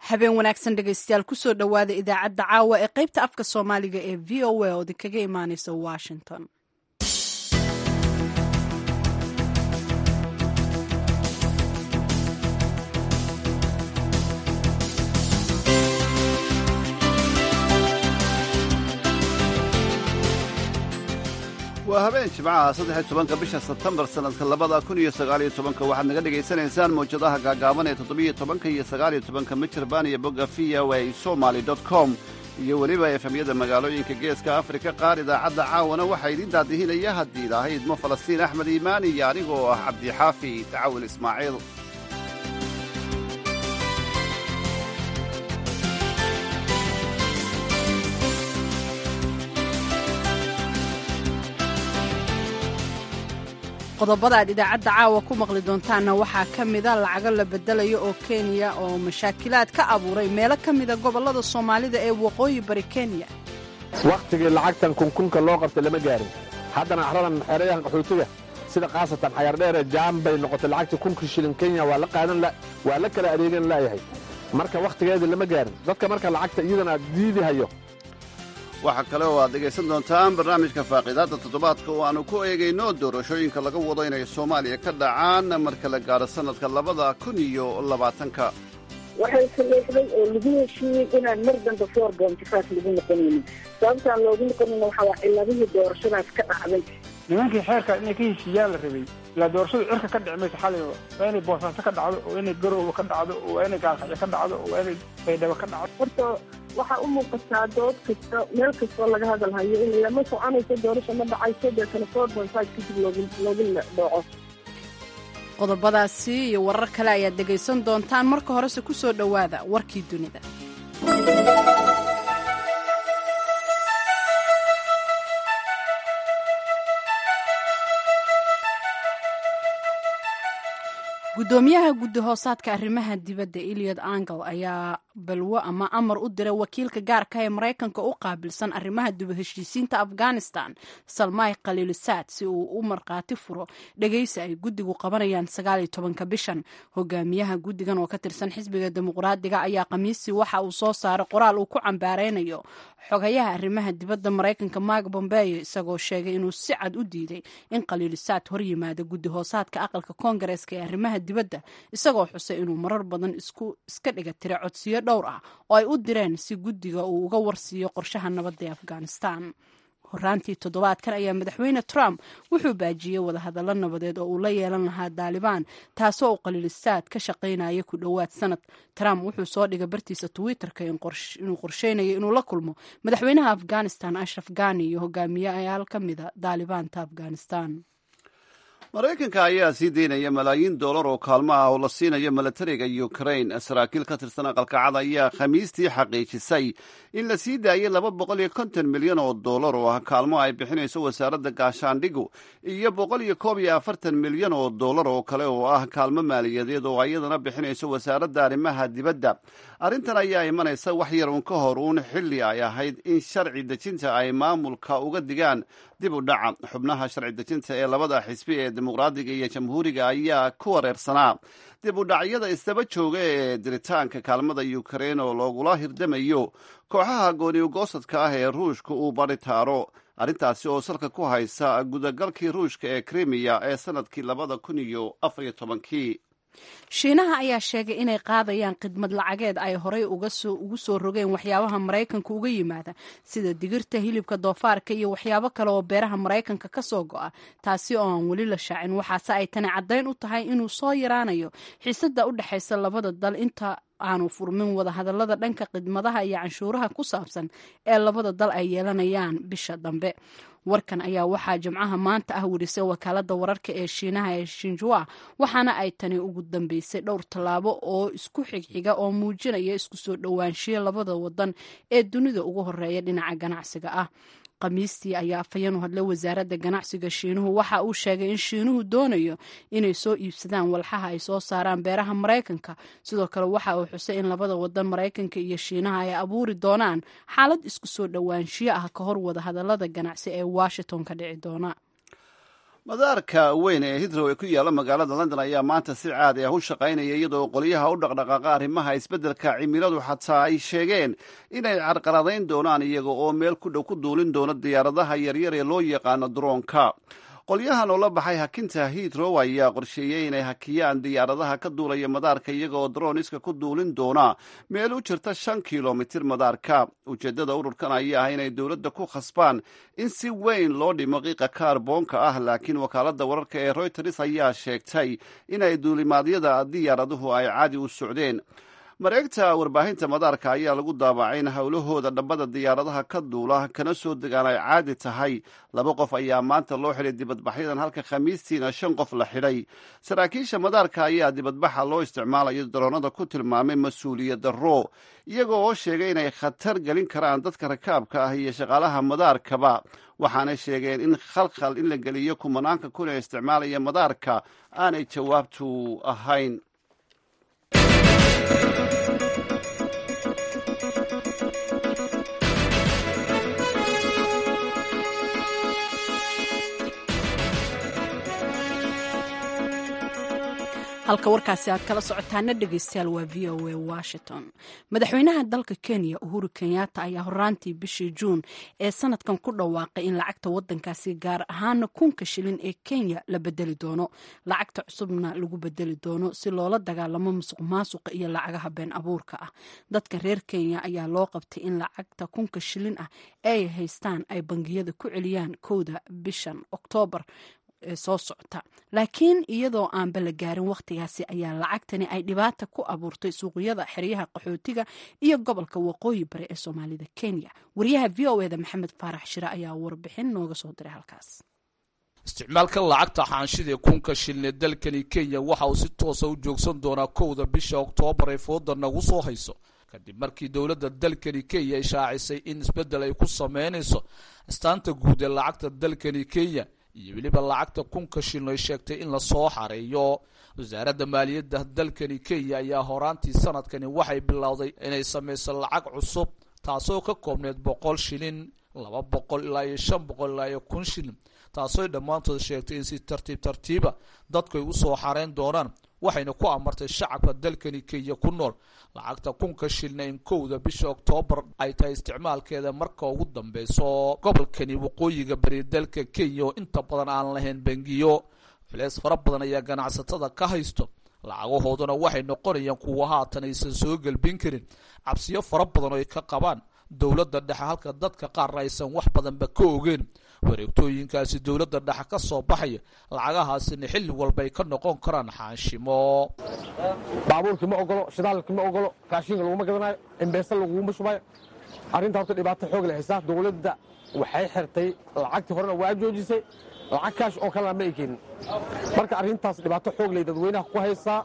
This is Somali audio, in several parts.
habeen wanaagsan dhegaystayaal kusoo dhowaada idaacadda caawa ee qaybta afka soomaaliga ee v o a oo idinkaga imaaneysa washington waa habeen jimcaha saddex iyo tobanka bisha sebtembar sannadka labada kun iyo sagaaliyo tobanka waxaad naga dhegaysanaysaan mawjadaha gaagaaban ee toddobiyo tobanka iyo sagaaliyo tobanka mitirban iyo bogga v o a somaly dot com iyo weliba efemyada magaalooyinka geeska afrika qaar idaacadda caawana waxaa idiin daadihinaya haddii ilaahay idmo falastiin axmed iimaan iyo anigoo ah cabdixaafi tacawil ismaaciil qodobada aad idaacadda caawa ku maqli doontaanna waxaa ka mida lacago la bedelayo oo kenya oo mashaakilaad ka abuuray meelo ka mida gobollada soomaalida ee waqooyi bari kenya wakhtigii lacagtan kunkunka loo qabtay lama gaarin haddana axradan xeerayahan qaxootiga sida khaasatan xayardheere jaan bay noqotay lacagtii kunka shilin kenya waa la qaadan waa la kala adeegan la'yahay marka wakhtigeedii lama gaarin dadka marka lacagta iyadan aad diidi hayo waxaa kale oo aad dhegaysan doontaan barnaamijka faaqiidaadda toddobaadka oo aanu ku eegayno doorashooyinka laga wado inay soomaaliya ka dhacaan marka la gaaro sannadka labada kun iyo labaatanka waxay saleexday oo lagu heshiiyey inaan mar dambe four bontifaas lagu noqonaynin sababtaan loogu noqonayn waxaa waa ciladihii doorashadaas ka dhacday nimankii xeerka inay ka heshiiyaan la rabay ilaa doorashadu cirka ka dhici maysa xalay waa inay boosaaso ka dhacdo oo inay garooba ka dhacdo oo waa inay gaalkacyo ka dhacdo oo waa inay baydhabo ka dhacdo horta waxaa u muuqataa dood kasta meel kastoo laga hadalhayo in lama soconayso doorasha ma dhacayso deetana four point five kadib loogu loogu dhaco qodobadaasi iyo warar kale ayaad dhegaysan doontaan marka horese ku soo dhowaada warkii dunida guddoomiyaha guddi hoosaadka arrimaha dibadda eliot angel ayaa balwo ama amar u diray wakiilka gaarka ee maraykanka u qaabilsan arrimaha dib heshiisiinta afghanistan salmay khaliilisaad si uu u markhaati furo dhegaysi ay guddigu qabanayaan sagaaliyo tobanka bishan hogaamiyaha guddigan oo ka tirsan xisbiga dimuqraadiga ayaa khamiistii waxa uu soo saaray qoraal uu ku cambaaraynayo xogayaha arrimaha dibadda maraykanka mark bombeyo isagoo sheegay inuu si cad u diiday in khaliilisaad hor yimaado guddi hoosaadka aqalka koongareeska ee arrimaha dibadda isagoo xusay inuu marar badan iska dhiga tira codsiyo dhowr ah oo ay u direen si guddiga uu uga warsiiyo qorshaha nabadda ee afghanistan horaantii toddobaadkan ayaa madaxweyne trump wuxuu baajiyey wadahadallo nabadeed oo uu la yeelan lahaa daalibaan taasoo uu khaliilisaad ka shaqaynaya ku dhowaad sanad trump wuxuu soo dhigay bartiisa twitterka inuu qorsheynayo inuu la kulmo madaxweynaha afghanistan ashraf ghani iyo hogaamiyayaal ka mida daalibaanta afghanistan maraykanka ayaa sii daynaya malaayiin dollar oo kaalmo ah oo la siinayo milatariga ukrain saraakiil ka tirsan aqalkacad ayaa khamiistii xaqiijisay in la sii daayay laba boqol iyo konton milyan oo dollar oo ah kaalmo ay bixinayso wasaaradda gaashaandhigu iyo boqol iyo koob iyo afartan milyan oo dollar oo kale oo ah kaalmo maaliyadeed oo iyadana bixinayso wasaaradda arrimaha dibadda arrintan ayaa imanaysa wax yar uun ka hor uun xilli ay ahayd in sharci dejinta ay maamulka uga digaan dib u dhaca xubnaha sharci dejinta ee labada xisbi ee dimuqraadiga iyo jamhuuriga ayaa ku wareersanaa dib u dhacyada isdaba jooga ee diritaanka kaalmada ukrain oo loogula hirdamayo kooxaha gooniugoosadka ah ee ruushka uu baritaaro arrintaasi oo salka ku haysa gudagalkii ruushka ee krimiya ee sanadkii labada kun iyo afariyo tobankii shiinaha ayaa sheegay inay qaadayaan khidmad lacageed ay horey ugu soo rogeen waxyaabaha maraykanka uga yimaada sida digirta hilibka doofaarka iyo waxyaabo kale oo beeraha maraykanka ka soo go'a taasi oo aan weli la shaacin waxaase ay tani caddayn u tahay inuu soo yaraanayo xiisada u dhexaysa labada dal inta aanu furmin wadahadallada dhanka khidmadaha iyo canshuuraha ku saabsan ee labada dal ay yeelanayaan bisha dambe warkan ayaa waxaa jimcaha maanta ah werisay wakaalada wararka ee shiinaha ee shinjua waxaana ay tani ugu dambeysay dhowr tallaabo oo isku xigxiga oo muujinaya isku soo dhowaanshiyo labada wadan ee dunida ugu horeeya dhinaca ganacsiga ah khamiistii ayaa afhayeen u hadlay wasaaradda ganacsiga shiinuhu waxa uu sheegay in shiinuhu doonayo inay soo iibsadaan walxaha ay soo saaraan beeraha maraykanka sidoo kale waxa uu xusay in labada wadan maraykanka iyo shiinaha ay abuuri doonaan xaalad isku soo dhowaanshiyo ah ka hor wadahadalada ganacsi ee washington ka dhici doona madaarka weyn ee hitrow ee ku yaalla magaalada london ayaa maanta si caadi ah u shaqaynaya iyadoo qolyaha u dhaqdhaqaaqa arrimaha isbeddelka cimiladu xataa ay sheegeen inay carqaladayn doonaan iyaga oo meel ku dhow ku duulin doona diyaaradaha yaryar ee loo yaqaano droonka qolyahan oo la baxay hakinta hitrow ayaa qorsheeyey inay hakiyaan diyaaradaha ka duulaya madaarka iyaga oo droniska ku duulin doona meel u jirta shan kilomitir madaarka ujeeddada ururkan ayaa ah inay dowladda ku khasbaan in si weyn loo dhimo qiiqa kaarboonka ah laakiin wakaaladda wararka ee royters ayaa sheegtay inay duulimaadyada diyaaraduhu ay caadi u socdeen mareegta warbaahinta madaarka ayaa lagu daabacay in howlahooda dhambada diyaaradaha ka duula kana soo degaan ay caadi tahay laba qof ayaa maanta loo xidhay dibadbaxyadan halka khamiistiina shan qof la xidhay saraakiisha madaarka ayaa dibadbaxa loo isticmaalayo daroonada ku tilmaamay mas-uuliyad darro iyaga oo sheegay inay khatar gelin karaan dadka rakaabka ah iyo shaqaalaha madaarkaba waxaanay sheegeen in khalkhal in la geliyo kumanaanka kun ee isticmaalaya madaarka aanay jawaabtu ahayn halka warkaasi aad kala socotaana dhegeystayaal waa v o a washington madaxweynaha dalka kenya uhuru kenyatta ayaa horaantii bishii juun ee sanadkan ku dhawaaqay in lacagta wadankaasi gaar ahaana kunka shilin ee kenya la bedeli doono lacagta cusubna lagu bedeli doono si loola dagaalamo musuq maasuqa iyo lacagaha been abuurka ah dadka reer kenya ayaa loo qabtay in lacagta kunka shilin ah ay haystaan ay bangiyada ku celiyaan kowda bishan oktoobar ee soo socota laakiin iyadoo aanba la gaarin wakhtigaasi ayaa lacagtani ay dhibaata ku abuurtay suuqyada xeryaha qaxootiga iyo gobolka waqooyi bari ee soomaalida kenya wariyaha v o eda maxamed faarax shire ayaa warbixin nooga soo diray halkaas isticmaalka lacagta xaanshida ee kunka shilin ee dalkani kenya waxa uu si toosa u joogsan doonaa kowda bisha oktoobar ee fooda nagu soo hayso kadib markii dowladda dalkani kenya ay shaacisay in isbeddel ay ku sameynayso astaanta guud ee lacagta dalkani kenya iyo weliba lacagta kunka shilin ay sheegtay in lasoo xareeyo wasaaradda maaliyadda dalkani kenya ayaa horaantii sanadkani waxay bilowday inay samayso lacag cusub taasoo ka koobneyd boqol shilin laba boqol ilaa iyo shan boqol ilaa iyo kun shilin taasooy dhammaantood sheegtay in si tartiib tartiiba dadku ay usoo xareyn doonaan waxayna ku amartay shacabka dalkani kenya ku nool lacagta kunka shilina in kowda bisha oktoobar ay tahay isticmaalkeeda marka ugu dambeyso gobolkani waqooyiga bari dalka kenya oo inta badan aan lahayn bangiyo culeys fara badan ayaa ganacsatada ka haysto lacagahooduna waxay noqonayaan kuwa haatan aysan soo gelbin karin cabsiyo fara badan oo ay ka qabaan dowladda dhexe halka dadka qaarna aysan wax badanba ka ogeen wareegtooyinkaasi dowladda dhexe ka soo baxaya lacagahaasina xilli walba ay ka noqon karaan xaanshimo baabuurkii ma ogolo shidaalkii ma ogolo raashinka laguma gadanayo embeesa laguma shubayo arrinta horta dhibaato xoog leh haysaa dowladda waxay xirtay lacagtii horena waa joojisay lacag kaash oo kalena ma ay keenin marka arrintaas dhibaato xoog leh dadweynaha ku haysaa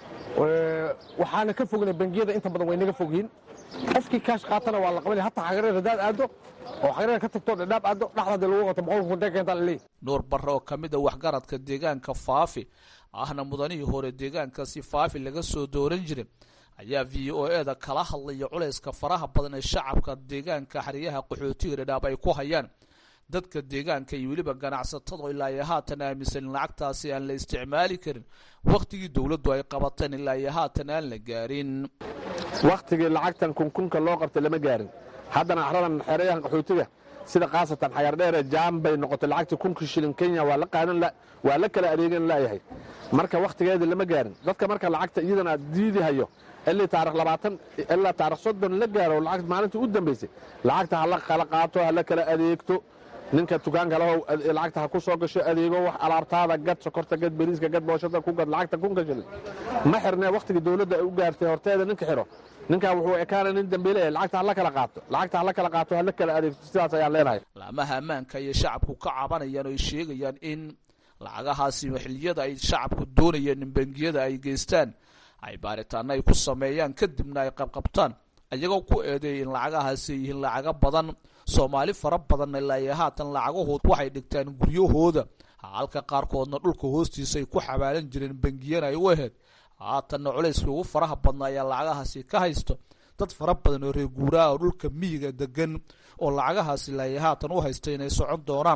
waxaana ka fognay bangiyada inta badan way naga fogyihin qofkii kaash qaatana waa la qabanaya hataa xagareer hadaad aado oo xagareer ka tagto dhadhaab aado dhexdaadi lagu qato boqol kun keentaa la leeyahy nuur barre oo ka mid a waxgaradka deegaanka faafi ahna mudanihii hore deegaankaasi faafi laga soo dooran jiray ayaa v o e da kala hadlaya culayska faraha badan ee shacabka deegaanka xeryaha qaxootiga dhadhaab ay ku hayaan dadka deegaanka iyo weliba ganacsatada ilaa iyo haatan aaminsan in lacagtaasi aan la isticmaali karin wakhtigii dowladdu ay qabateen ilaa iyo haatan aan la gaarin wakhtigii lacagtan kunkunka loo qabtay lama gaarin haddana axradan xeerayahan qaxootiga sida khaasatan xayardheere jaam bay noqotay lacagtii kunka shilin kenya waa la qaadan waa la kala adeegan laayahay marka wakhtigeedii lama gaarin dadka marka lacagta iyadana diidi hayo ilii taarikh labaatan ilaa taarikh soddon la gaaro lacag maalintii u dambaysay lacagta ha la kala qaato ha la kala adeegto ninka dukaanka lahow lacagta ha ku soo gasho adeego wax alaabtaada gad sokorta gad beriiska gad booshada ku gad lacagta kunka shilin ma xirnee wakhtigii dowladda ay u gaartay horteeda ninka xiro ninkaa wuxuu ekaana nin dambiile lacagta ha la kala qaato lacagta ha la kala qaato ha la kala adeegto sidaas ayaan leenahay laamaha ammaanka iyo shacabku ka cabanayaan oo ay sheegayaan in lacagahaasi xilliyada ay shacabku doonayeen in bangiyada ay geystaan ay baaritaano ay ku sameeyaan kadibna ay qabqabtaan iyagoo ku eedeeyay in lacagahaasi yihiin lacago badan soomaali fara badan ilaa iyo haatan lacagahood waxay dhigtaan guryahooda halka qaarkoodna dhulka hoostiisa ay ku xabaalan jireen bangiyana ay u aheyd haatanna culayskii ugu faraha badna ayaa lacagahaasi ka haysto dad fara badan oo reer guuraha oo dhulka miyiga degan oo lacagahaasi ilaa iyo haatan u haysta inay socon doonaan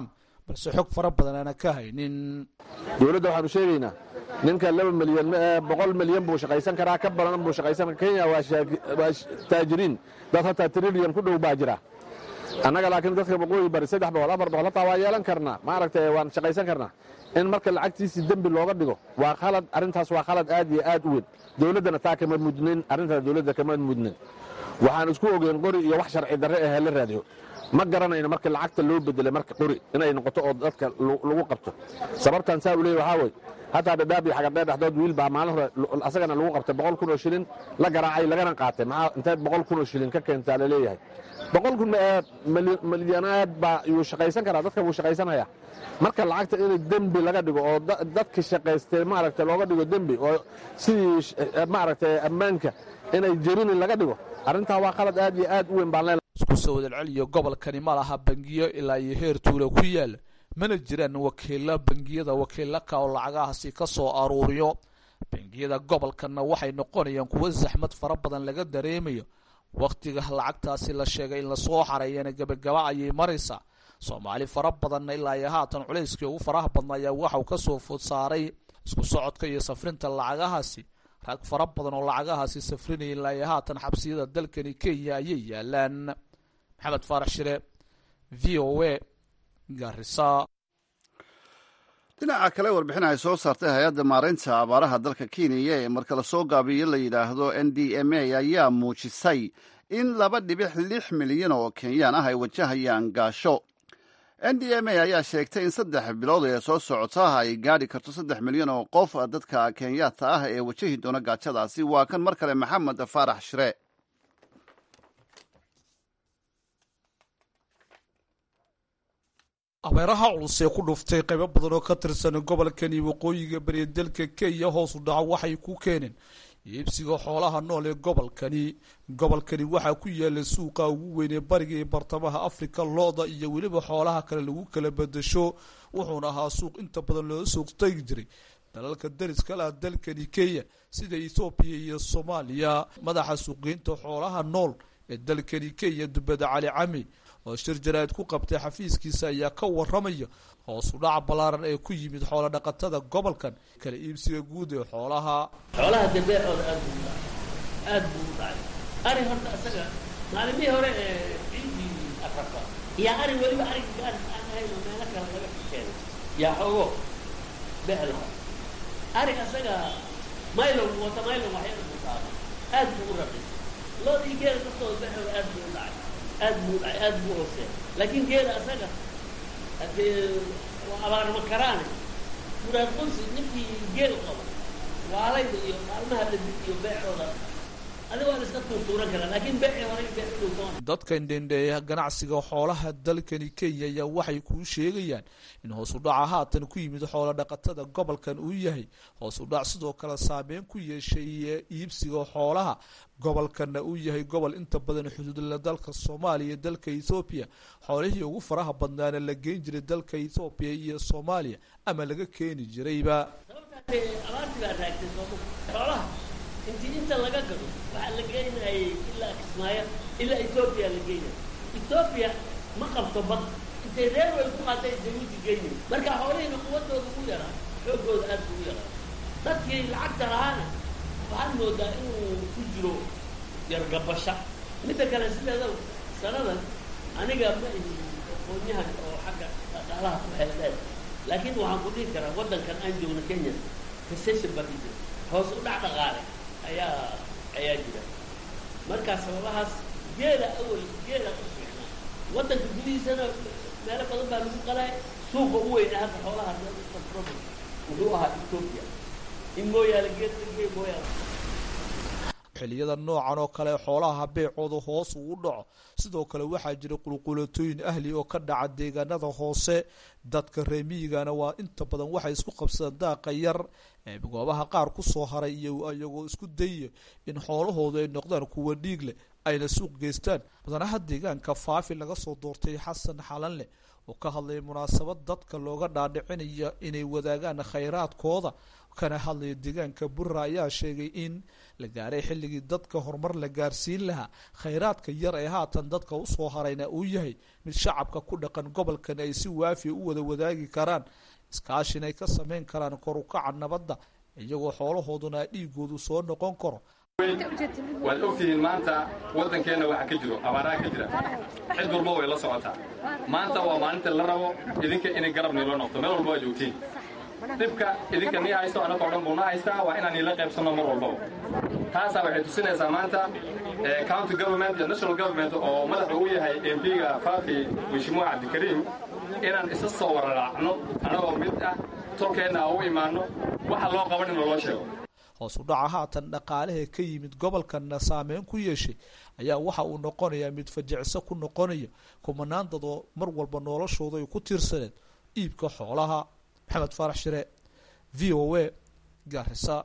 balse xog fara badan aana ka haynin dowladda waxaanu sheegaynaa ninka laba milyan boqol milyan buu shaqaysan karaa ka badan buu shaqaysan kenya waa taajiriin dad hataa trilyan ku dhow baa jira annaga laakiin dadka waqooyi bari saddex boqol afar boqol hataa waa yeelan karnaa maaragtay waan shaqaysan karnaa in marka lacagtiisii dembi looga dhigo waa khalad arrintaas waa khalad aad iyo aad u weyn dowladdana taa kama mudnin arrintaas dowladda kama mudnin waxaan isku ogeyn qori iyo wax sharci darre ahee la raadiyo ma garanayno marka lacagta loo bedelay marka qori inay noqoto oo dadka lagu qabto sababtan saa u leey waxaa wey hataa dhadhaab iyo xagardheer dhexdood wiil baa maalin hore asagana lagu qabtay boqol kun oo shilin la garaacay lagana qaatay maxaa inteed boqol kun oo shilin ka keentaa la leeyahay boqol kun milyanaad baa yuu shaqaysan karaa dadka wuu shaqaysanaya marka lacagta in dembi laga dhigo oo dadka shaqaystay maaragta looga dhigo dembi oo sidii maaragtay ammaanka inay jerinin laga dhigo arrintaa waa qalad aad iyo aad u weyn baan leedahay isku soo wadalceliyo gobolkani ma laha bangiyo ilaa iyo heer tuula ku yaala mana jiraan wakiilla bangiyada wakiilaka oo lacagahaasi ka soo aruuriyo bangiyada gobolkanna waxay noqonayaan kuwo saxmad fara badan laga dareemayo wakhtiga lacagtaasi la sheegay in lasoo xareeyana gebagaba ayay maraysaa soomaali fara badanna ilaa iyo haatan culayskii ugu faraha badna ayaa waxau ka soo food saaray isku socodka iyo safrinta lacagahaasi rag fara badan oo lacagahaasi safrinaya ilaa iyo haatan xabsiyada dalkani kenya ayay yaalaan maxamed faarax shire v o a garisa dhinaca kale warbixin ay soo saartay hay-adda maareynta abaaraha dalka kenya ee marka lasoo gaabiyo la yidhaahdo n d m a ayaa muujisay in laba dhibix lix milyan oo kenyaan ah ay wajahayaan gaasho n d m a ayaa sheegtay in saddex bilood ee soo socota ay gaadhi karto saddex milyan oo qof dadka kenyaata ah ee wajahi doona gaajadaasi waa kan mar kale maxamed faarax shire abeeraha culus ee ku dhuftay qaybo badan oo ka tirsan gobolkani waqooyiga bariya dalka kenya hoos u dhaco waxay ku keeneen iibsiga xoolaha nool ee gobolkani gobolkani waxaa ku yaala suuqa ugu weyn ee bariga iyo bartamaha afrika looda iyo weliba xoolaha kale lagu kala bedasho wuxuuna ahaa suuq inta badan loo suuq tegi jiray dalalka dariska laha dalkani kenya sida ethoobiya iyo soomaaliya madaxa suuqgeynta xoolaha nool ee dalkani kenya dubada cali cami oo shir jaraa'id ku qabtay xafiiskiisa ayaa ka waramaya hoos u dhaca ballaaran ee ku yimid xoolo dhaqatada gobolkan kala iibsiga guud ee xoolaha xoolaha dabeecooda aad buu u dhacay aad buu u dhacay ari horta isaga maalimihii hore ee ciidii afrika yaa ari weliba ariga gaar aan ahayn oo meelo kale laga xisheenay yaa xoogo beec laha ari isaga maylon wata maylon waxyada buu saaba aad buu u rabay loodii geela daftooda beecooda aad buu u dhacay aad buu dhacay aad buu hooseeya laakiin geela asaga hadee abaarma karaane muraad qunsi ninkii geel qaba waalayda iyo maalmaha dhadig iyo beecooda adiga waa la iska tuurtuuran karaa laakiin beecii hore beec u dhowtoon dadka indhendheeya ganacsiga xoolaha dalkani kenya ayaa waxay kuu sheegayaan in hoos u dhaca haatan ku yimid xoolo dhaqatada gobolkan uu yahay hoos u dhac sidoo kale saameyn ku yeeshay iibsiga xoolaha gobolkanna uu yahay gobol inta badan xuduudla dalka soomaaliya iyo dalka ethoobiya xoolihii ugu faraha badnaana la geyn jiray dalka ethoobiya iyo soomaaliya ama laga keeni jirayba sababtaasee abaartii baa raagtay sooma xoolaha intii inta laga gado waxaa la geynayay ilaa kismaayo ilaa etoobiya la geynaya etoobiya ma qabto bad intay reerway ku qaatay jabuuti geynay marka xoolihiina quwadooda ugu yaraa xoogooda aad buu u yaraa dadkii lacagta lahaana waxaad moodaa inuu ku jiro yargabasha midda kale sideeda sanadan aniga ma ihi aqoonyahan oo xagga dhaqaalaha ku xeeldheer laakiin waxaan ku dhihi karaa waddankan aan joogno kenya recession baa jira hoos u dhac dhaqaale ayaa ayaa jira markaa sababahaas geela awal geela u fiicnaa waddanka gudihiisana meelo badan baa lagu qalay suuqa u weynaa hadda xoolaha wuxuu ahaa ethoopia in mooyaale geed gee mooyaale xiliyada noocan oo kale xoolaha beecooda hoos uu u dhaco sidoo kale waxaa jira qulqulatooyin ahli oo ka dhaca deegaanada hoose dadka reemiyigana waa inta badan waxay isku qabsadaan daaqa yar ee goobaha qaar kusoo haray iyo iyagoo isku dayaya in xoolahoodu ay noqdaan kuwa dhiig leh ayna suuq geystaan mudanaha deegaanka faafi laga soo doortay xasan xalanle oo ka hadlayay munaasabad dadka looga dhaadhicinaya inay wadaagaan khayraadkooda kana hadlaya deegaanka burra ayaa sheegay in la gaaray xilligii dadka horumar la gaarsiin lahaa khayraadka yar ee haatan dadka usoo harayna uu yahay mid shacabka ku dhaqan gobolkan ay si waafiya u wada wadaagi karaan iskaashin ay ka sameyn karaan kor ukaca nabadda iyagoo xoolahooduna dhiigoodu soo noqon karo waad ogtihiin maanta waddankeenna waxa ka jiro abaaraa ka jira cid walba way la socotaa maanta waa maalinta la rabo idinka inay garab niilo noqdo meel walba waa joogtiin dhibka idinka nii haysto annagoo dhan buu na haystaa waa inaan niila qaybsanno mar walbaba taasaa waxay tusinaysaa maanta county government iyo national government oo madaxa uu yahay mp-ga faafi mashmuuc cabdikariim inaan isa soo wararaacno annagoo mid ah tolkeenna u imaanno waxa loo qaban in loo sheego hoos u dhaca haatan dhaqaalaha ka yimid gobolkanna saameyn ku yeeshay ayaa waxa uu noqonayaa mid fajicso ku noqonaya kumanaan dad oo mar walba noloshooda ay ku tiirsaneed iibka xoolaha maxamed faarax shire v o a gaarisa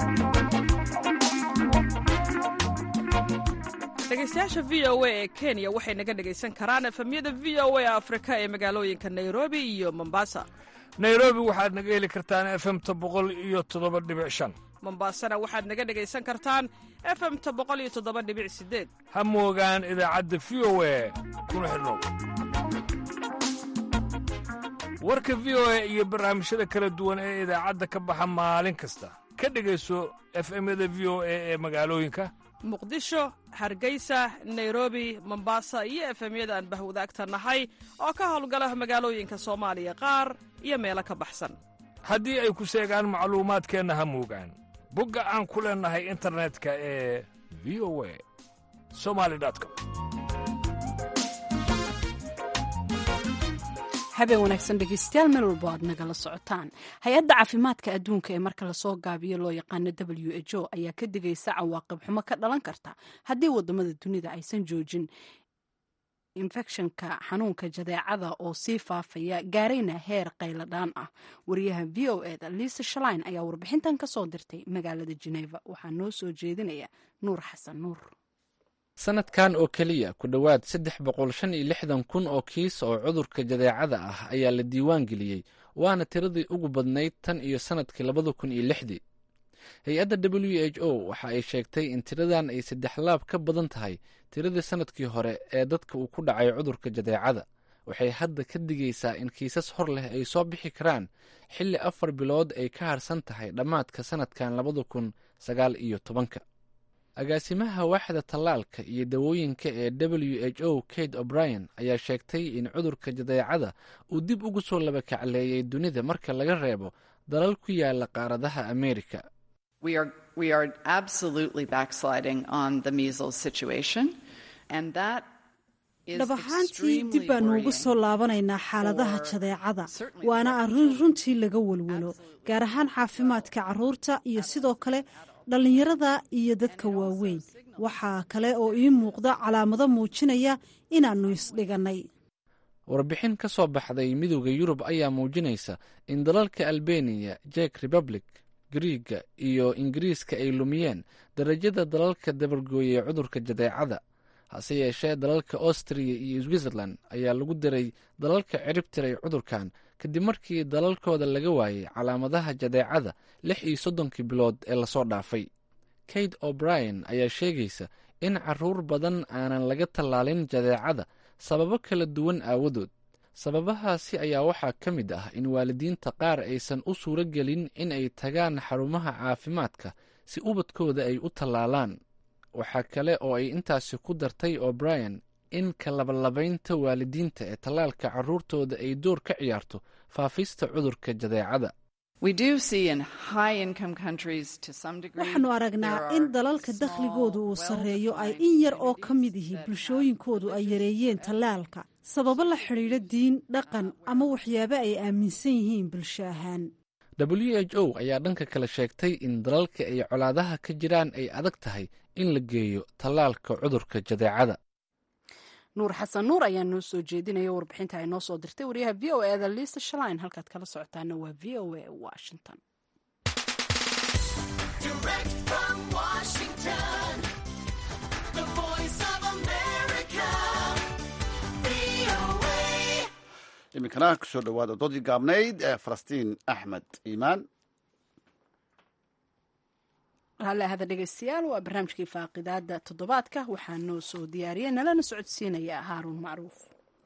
dhegeystayaasha v o a ee kenya waxay naga dhegaysan karaan efemyada v o a afrika ee magaalooyinka nairobi iyo mombasa nairobi waxaad naga heli kartaan efemta boqol iyo toddoba dhibic shan mombasana waxaad naga dhegaysan kartaan efemta boqol iyo toddoba dhibic sideed ha moogaan idaacadda v o a kuna xidhnow warka v o a iyo barnaamijyada kala duwan ee idaacadda ka baxa maalin kasta ka dhegayso efemyada v o a ee magaalooyinka muqdisho hargeysa nairobi mombasa iyo efemyada aan bahwadaagta nahay oo ka howlgala magaalooyinka soomaaliya qaar iyo meelo ka baxsan haddii ay ku seegaan macluumaadkeenna ha moogaan bogga aan ku leennahay internetka ee v o a somali com habeen wanaagsan dhegeystayaal meel walbo aad nagala socotaan hay-adda caafimaadka adduunka ee marka lasoo gaabiyo loo yaqaano w h o ayaa ka digaysa cawaaqib xumo ka dhalan karta haddii wadamada dunida aysan joojin infekshanka xanuunka jadeecada oo sii faafaya gaarayna heer qayladhaan ah wariyaha v o eda liisa shalain ayaa warbixintan ka soo dirtay magaalada jeneva waxaa noo soo jeedinaya nuur xasan nuur sanadkan oo keliya ku dhowaad saddex boqol shan iyo lixdan kun oo kiis oo cudurka jadeecada ah ayaa la diiwaan geliyey waana tiradii ugu badnayd tan iyo sanadkii labada kun iyo lixdii hay-adda w h o waxa ay sheegtay in tiradan ay saddex laab ka badan tahay tiradii sanadkii hore ee dadka uu ku dhacay cudurka jadeecada waxay hadda ka digaysaa in kiisas hor leh ay soo bixi karaan xilli afar bilood ay ka harsan tahay dhammaadka sanadkan labada kun sagaal iyo tobanka agaasimaha waaxda tallaalka iyo dawooyinka ee w h o kate o'brien ayaa sheegtay in cudurka jadeecada uu dib ugu soo labakacleeyay dunida marka laga reebo dalal ku yaala qaaradaha ameerika dhab ahaantii dib baanu ugu soo laabanaynaa xaaladaha jadeecada waana arrin runtii laga welwelo gaar ahaan caafimaadka carruurta iyo sidoo kale dhallinyarada iyo dadka waaweyn waxaa kale oo ii muuqda calaamado muujinaya inaannu isdhigannay warbixin ka soo baxday midooda yurub ayaa muujinaysa in dalalka albeniya jek republic griiga iyo ingiriiska ay lumiyeen darajada dalalka dabargooyay cudurka jadeecada hase yeeshee dalalka austriya iyo switzerland ayaa lagu diray dalalka cirib tiray cudurkan kadib markii dalalkooda laga waayay calaamadaha jadeecada lix iyo soddonkii bilood ee lasoo dhaafay kate o'brien ayaa sheegaysa in caruur badan aanan laga tallaalin jadeecada sababo kala duwan aawadood sababahaasi ayaa waxaa ka mid ah in waalidiinta qaar aysan u suuro gelin in ay tagaan xarumaha caafimaadka si ubadkooda ay u tallaalaan waxaa kale oo ay intaasi ku dartay o'brien in kalabalabaynta waalidiinta ee tallaalka carruurtooda ay door ka ciyaarto faafista cudurka jadeecada waxaannu aragnaa in dalalka dakhligoodu uu sarreeyo ay in yar oo ka mid ihi bulshooyinkoodu ay yareeyeen tallaalka sababo la xidhiidha diin dhaqan ama waxyaabo ay aaminsan yihiin bulsho ahaan w h o ayaa dhanka kale sheegtay in dalalka ay colaadaha ka jiraan ay adag tahay in la geeyo tallaalka cudurka jadeecada nuur xasan nuur ayaa noo soo jeedinaya warbixinta ay noo soo dirtay wariyaha v o eda liisa shalain halkaad kala socotaana waa v o a washington Direct from Washington, the voice of iminkana kusoo dhawaada doodii gaabnayd ee falastiin axmed iimaan raalli ahada dhegeystayaal waa barnaamijkii faaqidaada toddobaadka waxaa noo soo diyaariyey nalana socodsiinaya haaruun macruuf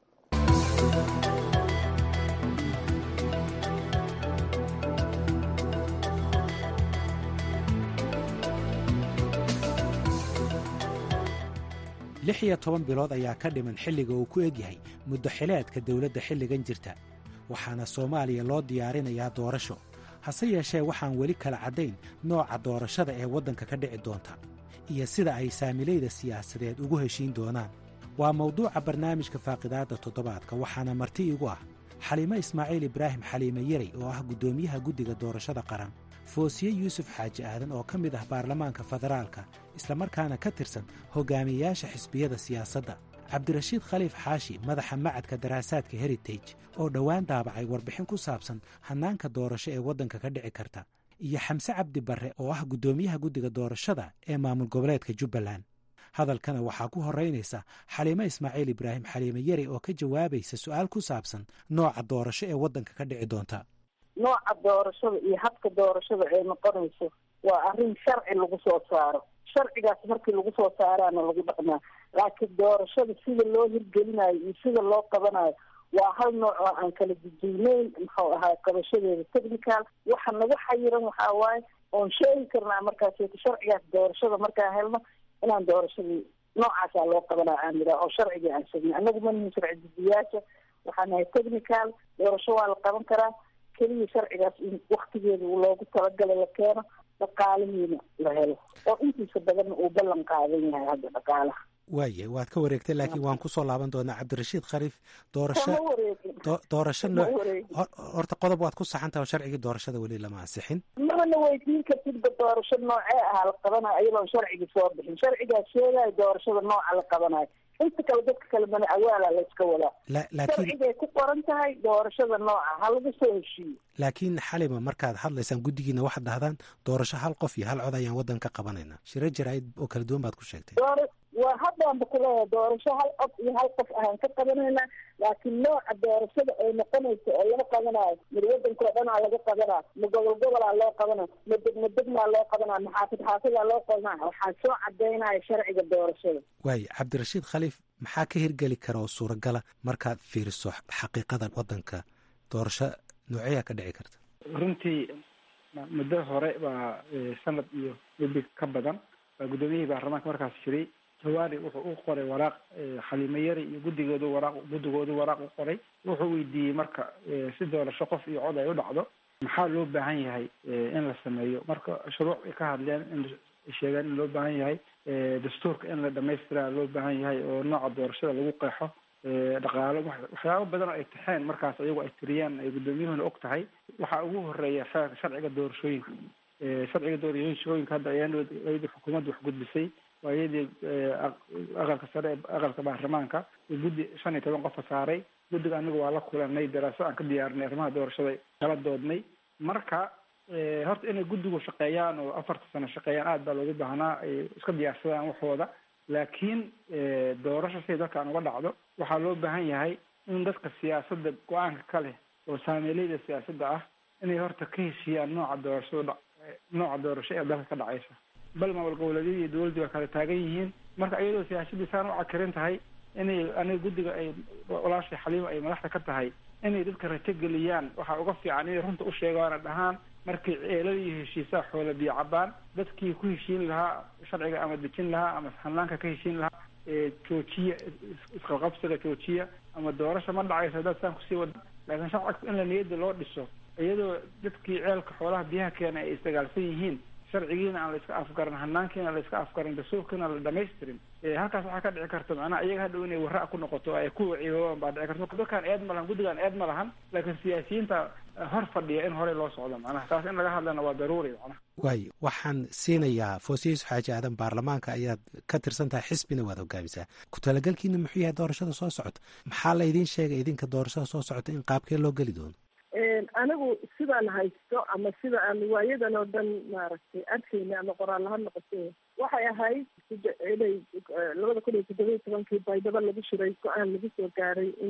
lix iyo toban bilood ayaa ka dhiman xilliga uu ku egyahay muddo xileedka dowladda xilligan jirta waxaana soomaaliya loo diyaarinayaa doorasho hase yeeshee waxaan weli kala caddayn nooca doorashada ee waddanka ka dhici doonta iyo sida ay saamilayda siyaasadeed ugu heshiin doonaan waa mawduuca barnaamijka faaqidaadda toddobaadka waxaana marti igu ah xaliimo ismaaciil ibraahim xaliime yarey oo ah guddoomiyaha guddiga doorashada qaran foosiye yuusuf xaaji aadan oo ka mid ah baarlamaanka federaalka islamarkaana ka tirsan hogaamiyeyaasha xisbiyada siyaasadda cabdirashiid khaliif xaashi madaxa macadka daraasaadka heritage oo dhowaan daabacay warbixin ku saabsan hannaanka doorasho ee waddanka ka dhici karta iyo xamse cabdi barre oo ah guddoomiyaha guddiga doorashada ee maamul goboleedka jubbaland hadalkana waxaa ku horeynaysa xaliimo ismaaciil ibraahim xaliime yari oo ka jawaabaysa su-aal ku saabsan nooca doorasho ee waddanka ka dhici doonta nooca doorashada iyo habka doorashada ay noqonayso waa arrin sharci lagu soo saaro sharcigaas markii lagu soo saaraana lagu dhaqmaa laakiin doorashada sida loo hirgelinayo iyo sida loo qabanayo waa hal nooc oo aan kala duduwneyn muxuu ahaa qabashadeeda technical waxa nagu xayiran waxaa waaye oon sheegi karnaa markaas sharcigaas doorashada markaan helno inaan doorashadii noocaasaa loo qabanaa aan yidhaha oo sharcigii aan shegnay annagu manihin sharci dudiyaasha waxaan nahay technical doorasho waa la qaban karaa keliya sharcigaas in waktigeeda loogu talagalay la keeno dhaqaalihiina la helo oo intiisa badanna uu ballan qaadan yahay hadda dhaqaalaha waaye waad ka wareegtay laakiin waan ku soo laaban doonaa cabdirashiid khaliif doorasho doorasho nooc horta qodob waad ku saxantaha oo sharcigii doorashada weli lama ansixin mana weydiin kartidba doorasho noocee ahaa la qabanayo ayadoon sharcigii soo bixin sharcigaas sheegayo doorashada nooca la qabanayo inta kale dadka kale mana awaala layska wadaa sharcigay ku qoran tahay doorashada nooca ha lagu soo heshiiyo laakiin xalima markaad hadlaysaan guddigiina waxaad dhahdaan doorasho hal qof iyo hal cod ayaan waddan ka qabanaynaa shiro jaraa'id oo kala duwan baad ku sheegtay waa haddaanba kuleeyahay doorasho hal cod iyo hal qof ahaan ka qabanaynaa laakiin nooca doorashada ay noqonayso oo laga qabanayo mid wadankao dhanaa laga qabanaa ma gobol gobolaa loo qabanaa ma degma degmaa loo qabanaa ma xaafid xaafidaa loo qabanaa waxaa soo cadaynaya sharciga doorashada waaye cabdirashiid khaliif maxaa ka hirgeli kara oo suuragala markaad fiiriso xaqiiqada waddanka doorasho nooceyaa ka dhici karta runtii muddo hore baa sanad iyo webi ka badan baa guddoomiyihii baarlamaanka markaas jiray jawaari wuxuu u qoray waraaq xaliimo yari iyo guddigoodu waraaq guddigoodu waraaq u qoray wuxuu weydiiyey marka si doorasho qof iyo cod ay u dhacdo maxaa loo baahan yahay in la sameeyo marka shuruuc ay ka hadleen in sheegeen in loo baahan yahay dastuurka in la dhamaystiraa loo baahan yahay oo nooca doorashada lagu qeexo dhaqaalo waxyaabo badan oo ay taxeen markaas iyagu ay tiriyaan ay guddoomiyuhuna og tahay waxaa ugu horeeya sharciga doorashooyinka sharciga doorashooyinka hadda ayadii xukuumadda wax gudbisay waa iyadii aqalka sare aqalka baarlamaanka guddi shan iyo toban qofa saaray guddiga anigu waa la kulanay daraasad aan ka diyaarinay arrimaha doorashada kala doodnay marka horta inay guddigu shaqeeyaan oo afarta sano shaqeeyaan aad baa loogu baahnaa ay iska diyaarsadaan waxooda laakiin doorasho siday dalkan uga dhacdo waxaa loo baahan yahay in dadka siyaasadda go-aanka ka leh oo saameeleyda siyaasadda ah inay horta ka heshiiyaan nooca doorashada nooca doorasho ee dalka ka dhacaysa bal maamul goboleedyadii iyo dowladdii waa kala taagan yihiin marka iyadoo siyaasadii saan u cakirin tahay inay aniga guddiga ay walaashay xaliimo ay madaxda ka tahay inay dadka rajo geliyaan waxaa uga fiican inay runta u sheegaana dhahaan markay ceelada iyo heshiisaa xoola biyo cabaan dadkii ku heshiin lahaa sharciga ama dejin lahaa ama hanaanka ka heshiin lahaa joojiya isqabqabsiga joojiya ama doorasha ma dhacayso haddaad saan kusii wada laakiin shacabka in la niyadda loo dhiso iyadoo dadkii ceelka xoolaha biyaha keena ay isdagaalsan yihiin sharcigiina aan la iska afgarin hanaankiina la iska afgarin dastuurkiina la dhamaystirin halkaas waxaa ka dhici karta macnaha iyaga hadhow inay warra ku noqoto ay ku ciiboobaan baa dhici karta dadkaan eed ma lahan guddigaan eed ma lahan laakiin siyaasiyiinta hor fadhiya in horey loo socdo macnaha taas in laga hadlana waa daruuri macnaha waayo waxaan siinayaa foosiyiis xaaji aadan baarlamaanka ayaad ka tirsan tahay xisbina waad hogaamisaa ku talagalkiina muxuu yahay doorashada soo socota maxaa la idiin sheegay idinka doorashada soo socota in qaabkee loo geli doono anigu sidaan haysto ama sida aan waayadan oo dhan maaragtay arkayna ama qoraal ha noqote waxay ahayd inay labada kun iyo toddoba iyo tobankii baydhabo lagu shiray go-aan lagu soo gaaray in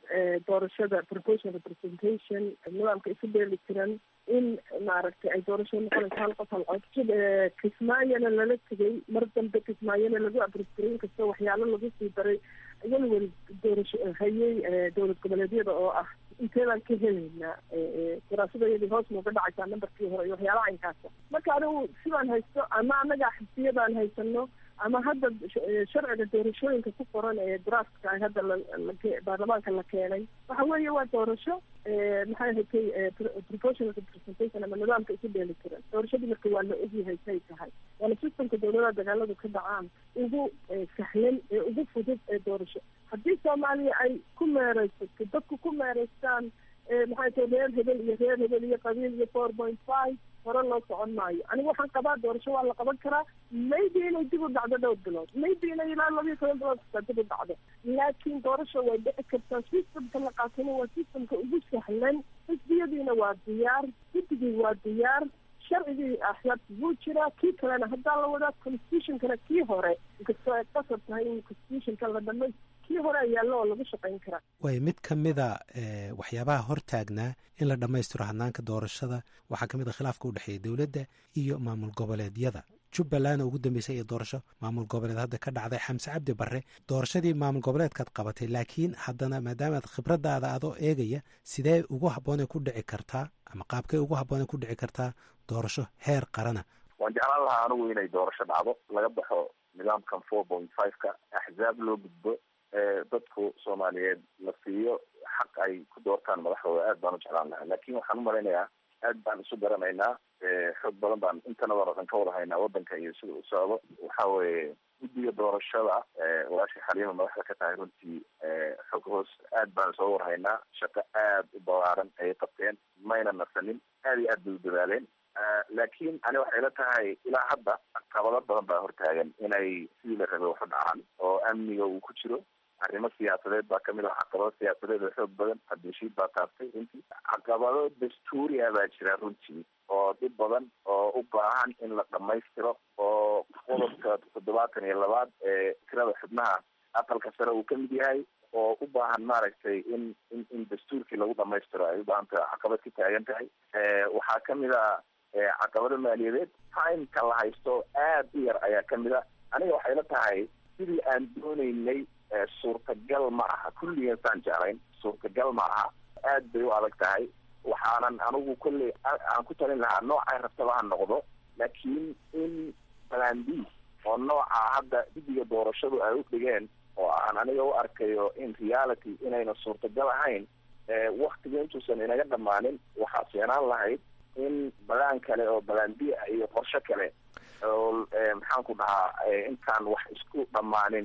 doorashada proportional representation nidaamka isu dheeli tiran in maaragtay ay doorashada noqonayso hal qof hal cod kismaayona lala tegay mar dambe kismaayona lagu abristiray inkastoo waxyaalo lagu sii daray walwal doorasho hayay dowlad goboleedyada oo ah inteedaan ka helaynaa daraasadayadii hoos nooga dhacaysaa nambarkii hore iyo waxyaalaha inkaasa marka anigu sidaan haysto ama anaga xisbiyadaan haysano ama hadda sharciga doorashooyinka ku qoran ee draftka hadda baarlamaanka la keenay waxa weeye waa doorasho maxay hatay proportional representation ama nidaamka isu dheeli tiran doorashadii marka waa la ogyahay say tahay waana systemka dowladaha dagaaladu ka dhacaan ugu sahlan ee ugu fudud ee doorasho haddii soomaaliya ay ku meereysato dadku ku meereystaan maxay tahay reer hebel iyo reer hebel iyo qabiil iyo four point five hore loo socon maayo aniga waxaan qabaa doorasho waa la qaban karaa maybe inay dib u dhacdo dhowr bilood maybe inay ilaa labiyo toban bilood kastaa dib u dhacdo laakiin doorasho way dhici kartaa systemka la qaatana waa systemka ugu sahlan xisbiyadiina waa diyaar guddigii waa diyaar sharcigii axyaabta wuu jiraa kii kalena haddaa la wadaa constitutionkana kii hore inkastoo ay qasab tahay in constitutionka la dhamay kii hore ayaalo oo lagu shaqayn karaa way mid ka mida waxyaabaha hortaagnaa in la dhammaystiro hanaanka doorashada waxaa ka mid a khilaafka u dhexeeya dowladda iyo maamul goboleedyada jubbalandna ugu dambeysay ee doorasho maamul goboleed hadda ka dhacday xamse cabdi barre doorashadii maamul goboleedkaad qabatay laakiin haddana maadaamaad khibradaada adoo eegaya sidee ugu habboonay ku dhici kartaa ama qaabkay ugu habboonay ku dhici kartaa doorasho heer qarana waan jeclaan lahaa anigu inay doorasho dhacdo laga baxo nidaamkan four point five-ka axzaab loo gudbo dadku soomaaliyeed la siiyo xaq ay ku doortaan madaxdooda aad baan u jeclaan lahaa laakin waxaan u malaynayaa aad baan isu garanaynaa xoog badan baan intanada o dhan ka wada haynaa wadanka iyo sida u socdo waxa weeye guddiga doorashada walaashii xaliima madaxda ka tahay runtii xog hoos aad baan soo warhaynaa shaqo aad u balaaran ayay qabteen mayna nasanin aad iyo aad bay u dadaaleen laakiin ani waxay la tahay ilaa hadda caqabado badan baa hortaagan inay sidii la rabay waxu dhacaan oo amniga uu ku jiro arrimo siyaasadeed baa kamid ah caqabado siyaasadeed oo xoog badan cabdishiid baa taabtay runtii caqabado dastuuri ah baa jira runtii oo dhib badan oo u baahan in la dhamaystiro oo qodobka toddobaatan iyo labaad ee tirada xubnaha aqalka sare uu kamid yahay oo u baahan maaragtay in in in dastuurkii lagu dhamaystiro ay u baahan tahay caqabad ka taagan tahay waxaa kamid a caqabado maaliyadeed timeka la haysto aad u yar ayaa kamid a aniga waxay la tahay sidii aan dooneynay suurtagal ma aha kulligan saan jeclayn suurtagal ma aha aad bay u adag tahay waxaanan anigu kolley aan ku talin lahaa noocay rabtaba ha noqdo laakiin in plan b oo nooca hadda guddiga doorashadu ay u dhigeen oo aan aniga u arkayo in reality inayna suurtagal ahayn waktiga intuusan inaga dhammaanin waxaa fiinaan lahayd in balaan kale oo balaan b ah iyo qorsho kale oo maxaan ku dhahaa intaan wax isku dhammaanin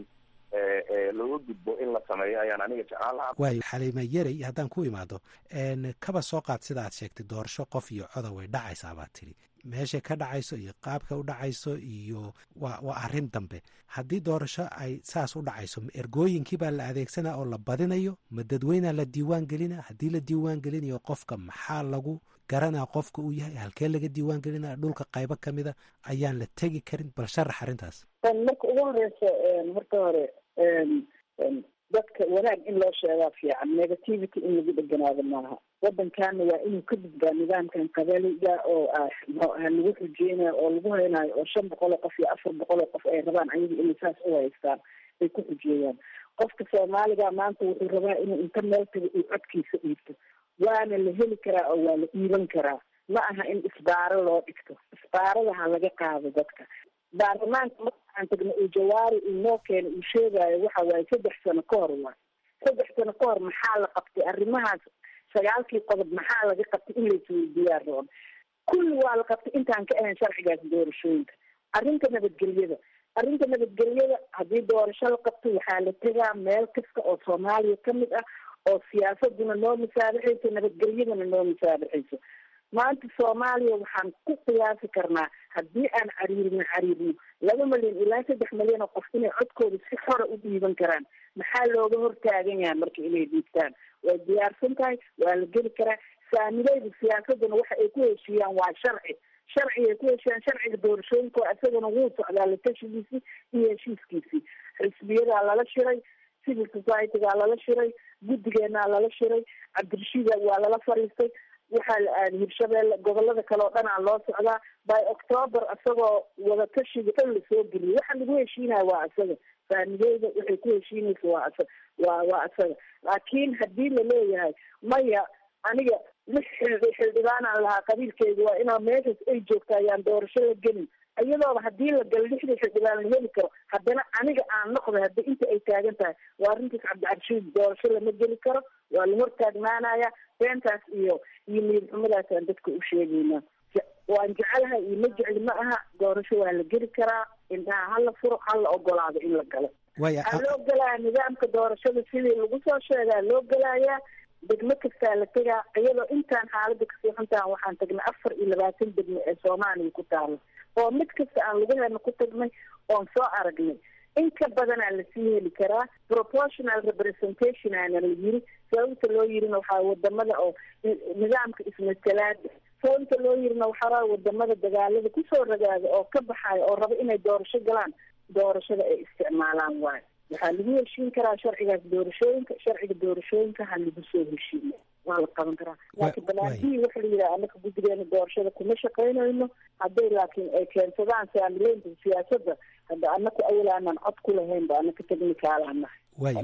looga gudbo in la sameeyo ayaan aniga jeclaan lahaa waayo xaliima yarey haddaan ku imaado kaba soo qaad sida aad sheegtay doorasho qof iyo coda way dhacaysaa baad tidhi meeshay ka dhacayso iyo qaabka u dhacayso iyo waa waa arrin dambe haddii doorasho ay saas u dhacayso ma ergooyinkii baa la adeegsanaa oo la badinayo ma dadweynaa la diiwaan gelina haddii la diiwaan gelinayo qofka maxaa lagu garanaa qofka uu yahay halkee laga diiwaan gelinaya dhulka qaybo kamida ayaan la tegi karin bal sharax arrintaas marka ugu horeysa marka hore dadka wanaag in loo sheegaa fiican negativity in lagu dheganaado maaha wadankaana waa inuu ka gudbaa nidaamkan qabaliga oo lagu xujeynayo oo lagu haynayo oo shan boqol oo qof iyo afar boqol oo qof ay rabaan ayaga inay saas u haystaan ay ku xujeeyaan qofka soomaaliga maanta wuxuu rabaa inuu inta meel taga uu codkiisa dhiibto waana la heli karaa oo waa la dhiiban karaa ma aha in isbaaro loo dhigto isbaarada ha laga qaado dadka baarlamaanka markaan tagna uu jawaari uu noo keena uu sheegayo waxa waaye saddex sano ka hor waay saddex sano ka hor maxaa la qabtay arrimahaas sagaalkii qodob maxaa laga qabtay in laisweydiiyaa roon kulli waa la qabtay intaan ka ahayn sharcigaas doorashooyinka arrinta nabadgelyada arrinta nabadgelyada haddii doorasho la qabto waxaa la tegaa meel kasta oo soomaaliya kamid ah oo siyaasaduna noo musaabixayso nabadgelyadana noo musaabixayso maanta soomaaliya waxaan ku qiyaasi karnaa haddii aan cariirino cariirino laba milyan ilaa saddex milyan oo qof inay codkooda si xora u dhiiban karaan maxaa looga hortaagan yahay marka inay dhiibtaan way diyaarsan tahay waa la geli karaa saamileyda siyaasaduna waxa ay ku heshiiyaan waa sharci sharciga ay ku heshiiyaan sharciga doorashooyinka oo isagana wuu socdaa la tashigiisii iyo heshiiskiisii xisbiyadaa lala shiray civil society-gaa lala shiray guddigeenaa lala shiray cabdirashiida waa lala fariistay waxaa la aaday hirshabeelle gobolada kale oo dhanaa loo socdaa by october isagoo wadatashiga dhan lasoo geliyay waxa lagu heshiinaya waa isaga faamileyda waxay ku heshiinaysa waa isa waa waa isaga laakiin haddii laleeyahay maya aniga lix xildhi xildhibaanaan lahaa qabiilkeyga waa inaa meeshaas ay joogta ayaan doorasho la gelin iyadooba haddii la galo lixdii xildhibaan la heli karo haddana aniga aan noqday haddi inta ay taagan tahay waa arrintaas cabdicabshiid doorasho lama geli karo waa la hortaagnaanaya beentaas iyo iyo niyad xumadaasaan dadka u sheegaynaa waan jecelahay iyo ma jecli ma aha doorasho waa la geli karaa indhaha hala furo hala ogolaado in la galo waxaa loo gelaya nidaamka doorashada sidii lagu soo sheegaa loo gelayaa degmo kastaa la tegaa iyadoo intaan xaalada kasii xuntaan waxaan tagnay afar iyo labaatan degmo ee soomaaliya ku taala oo mid kasta aan lagu helna ku tagnay oon soo aragnay in ka badanaa lasii heli karaa proportional representation aana la yiri sababta loo yirina waxaa wadamada oo nidaamka ismatalaada sababta loo yirina waxaa wadamada dagaalada kusoo ragaada oo ka baxayo oo raba inay doorasho galaan doorashada ay isticmaalaan waayo waxaa lagu heshiin karaa sharcigaas doorashooyinka sharciga doorashooyinka ha lagu soo heshiiya waa la qaban karaa laakiin banaanbihii waxa la yidhaha anaka guddigeena doorashada kuma shaqaynayno hadday laakiin ay keensadaan saamileynta siyaasadda hadda anaku awal aanan cod ku lahayn ba anaka technicaalaan nahay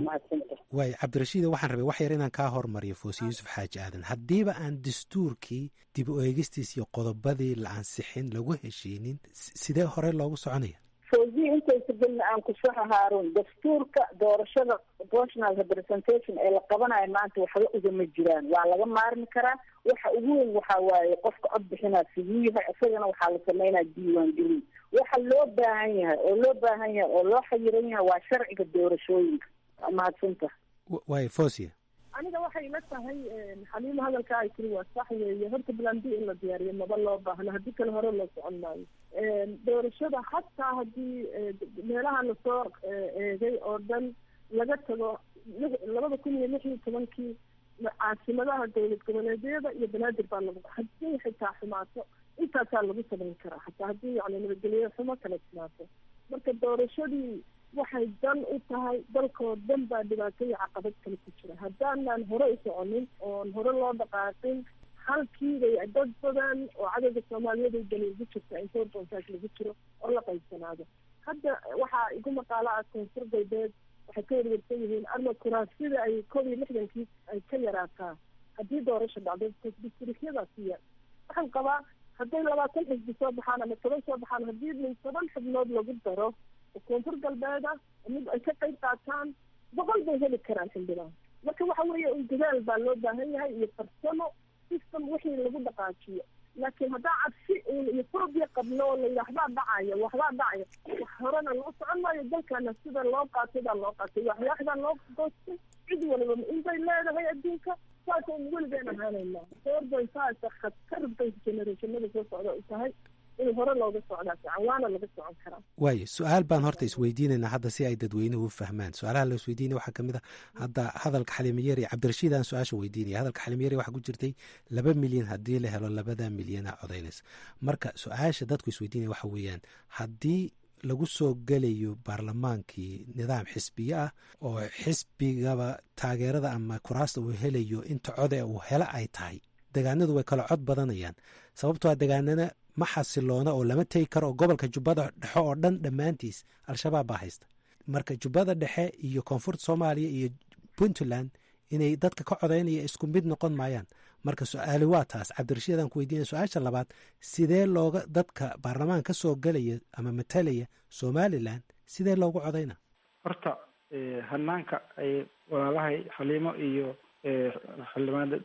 waay cabdirashiida waxaan rabay wax yar inaan kaa hormariyo foose yuusuf xaaji aadan haddiiba aan dastuurkii dib u eegistiis iyo qodobadii la ansixin lagu heshiinin sidee hore loogu soconaya fawziyi intaysa gelna aan ku saxa haaruun dastuurka doorashada proportional representation ee la qabanayo maanta waxba ugama jiraan waa laga maarmi karaa waxa ugu weyn waxaa waaye qofka cod bixinaa siduu yahay isagana waxaa la sameynaa diiwaan gelin waxa loo baahan yahay oo loo baahan yahay oo loo xayiran yahay waa sharciga doorashooyinka waa mahadsanta waay fosia aniga waxay la tahay xaliimo hadalka ay tiri waa sax weeye horta plan b in la diyaariyo maba loo baahno haddii kale hore loo socon maayo doorashada hataa haddii meelaha lasoo eegay oo dhan laga tago labada kun iyo lix iyo tobankii caasimadaha dowlad goboleedyada iyo banaadir baa lagu haddii xitaa xumaato intaasaa lagu samayn karaa hataa haddii yani nabadgelyo xumo kala timaato marka doorashadii waxay dan u tahay dalkoo dhan baa dhibaato iyo caqabad kale ku jira haddaanaan hore u soconin oon hore loo dhaqaaqin halkiibay dad badan oo cadowga soomaaliyeed ay dani ugu jirta in four point five lagu jiro oo la qaybsanaado hadda waxaa igu maqaalo ah koonfur galbeed waxay ka warwarsan yihiin arma kuraasida ay koob iyo lixdankii ay ka yaraataa haddii doorasha dhacdo districtyadaasi yar waxaan qabaa hadday labaatan xisbi soo baxaan ama toban soo baxaan haddii min toban xubnood lagu daro koonfur galbeeda mid ay ka qayb qaataan boqol bay heli karaan xildhibaan marka waxa weeye un dadaal baa loo baahan yahay iyo farsamo system wixii lagu dhaqaajiyo laakiin haddaa cabsi uun iyo fobia qabno oo layidha waxbaa dhacaya waxbaa dhacaya wax horena loo socon maayo dalkana sida loo qaatay baa loo qaatay waxyaaxdaa loo goostay cid waliba inbay leedahay adduunka saasaynu weligeen ahaanaynaa four point five khatar bay generationada soo socda u tahay in hore looga socdaa fiican waana laga socon karaa waayo su-aal baan horta isweydiinaynaa hadda si ay dadweynuhu u fahmaan su-aalaha la isweydiinaya waxaa kamid a hadda hadalka xalimayeri cabdirashiid aan su-aasha weydiinaya hadalka xalimayeri waxaa ku jirtay laba milyan haddii la helo labada milyana codaynaysa marka su-aasha dadku isweydiinaya waxa weeyaan haddii lagu soo gelayo baarlamaankii nidaam xisbiye ah oo xisbigaba taageerada ama kuraasta uu helayo inta code uu helo ay tahay degaanadu way kala cod badanayaan sababtoo a degaanana ma xasiloona oo lama tegi karo oo gobolka jubbada dhexe oo dhan dhammaantiis al-shabaab baa haysta marka jubbada dhexe iyo koonfurta soomaaliya iyo puntland inay dadka ka codaynaya isku mid noqon maayaan marka su-aali waa taas cabdirashiid aan ku weydiinaya su-aasha labaad sidee looga dadka baarlamaan ka soo gelaya ama matalaya somalilan sidee loogu codayna horta hanaanka ay walaalahay xaliimo iyo xildhibaanada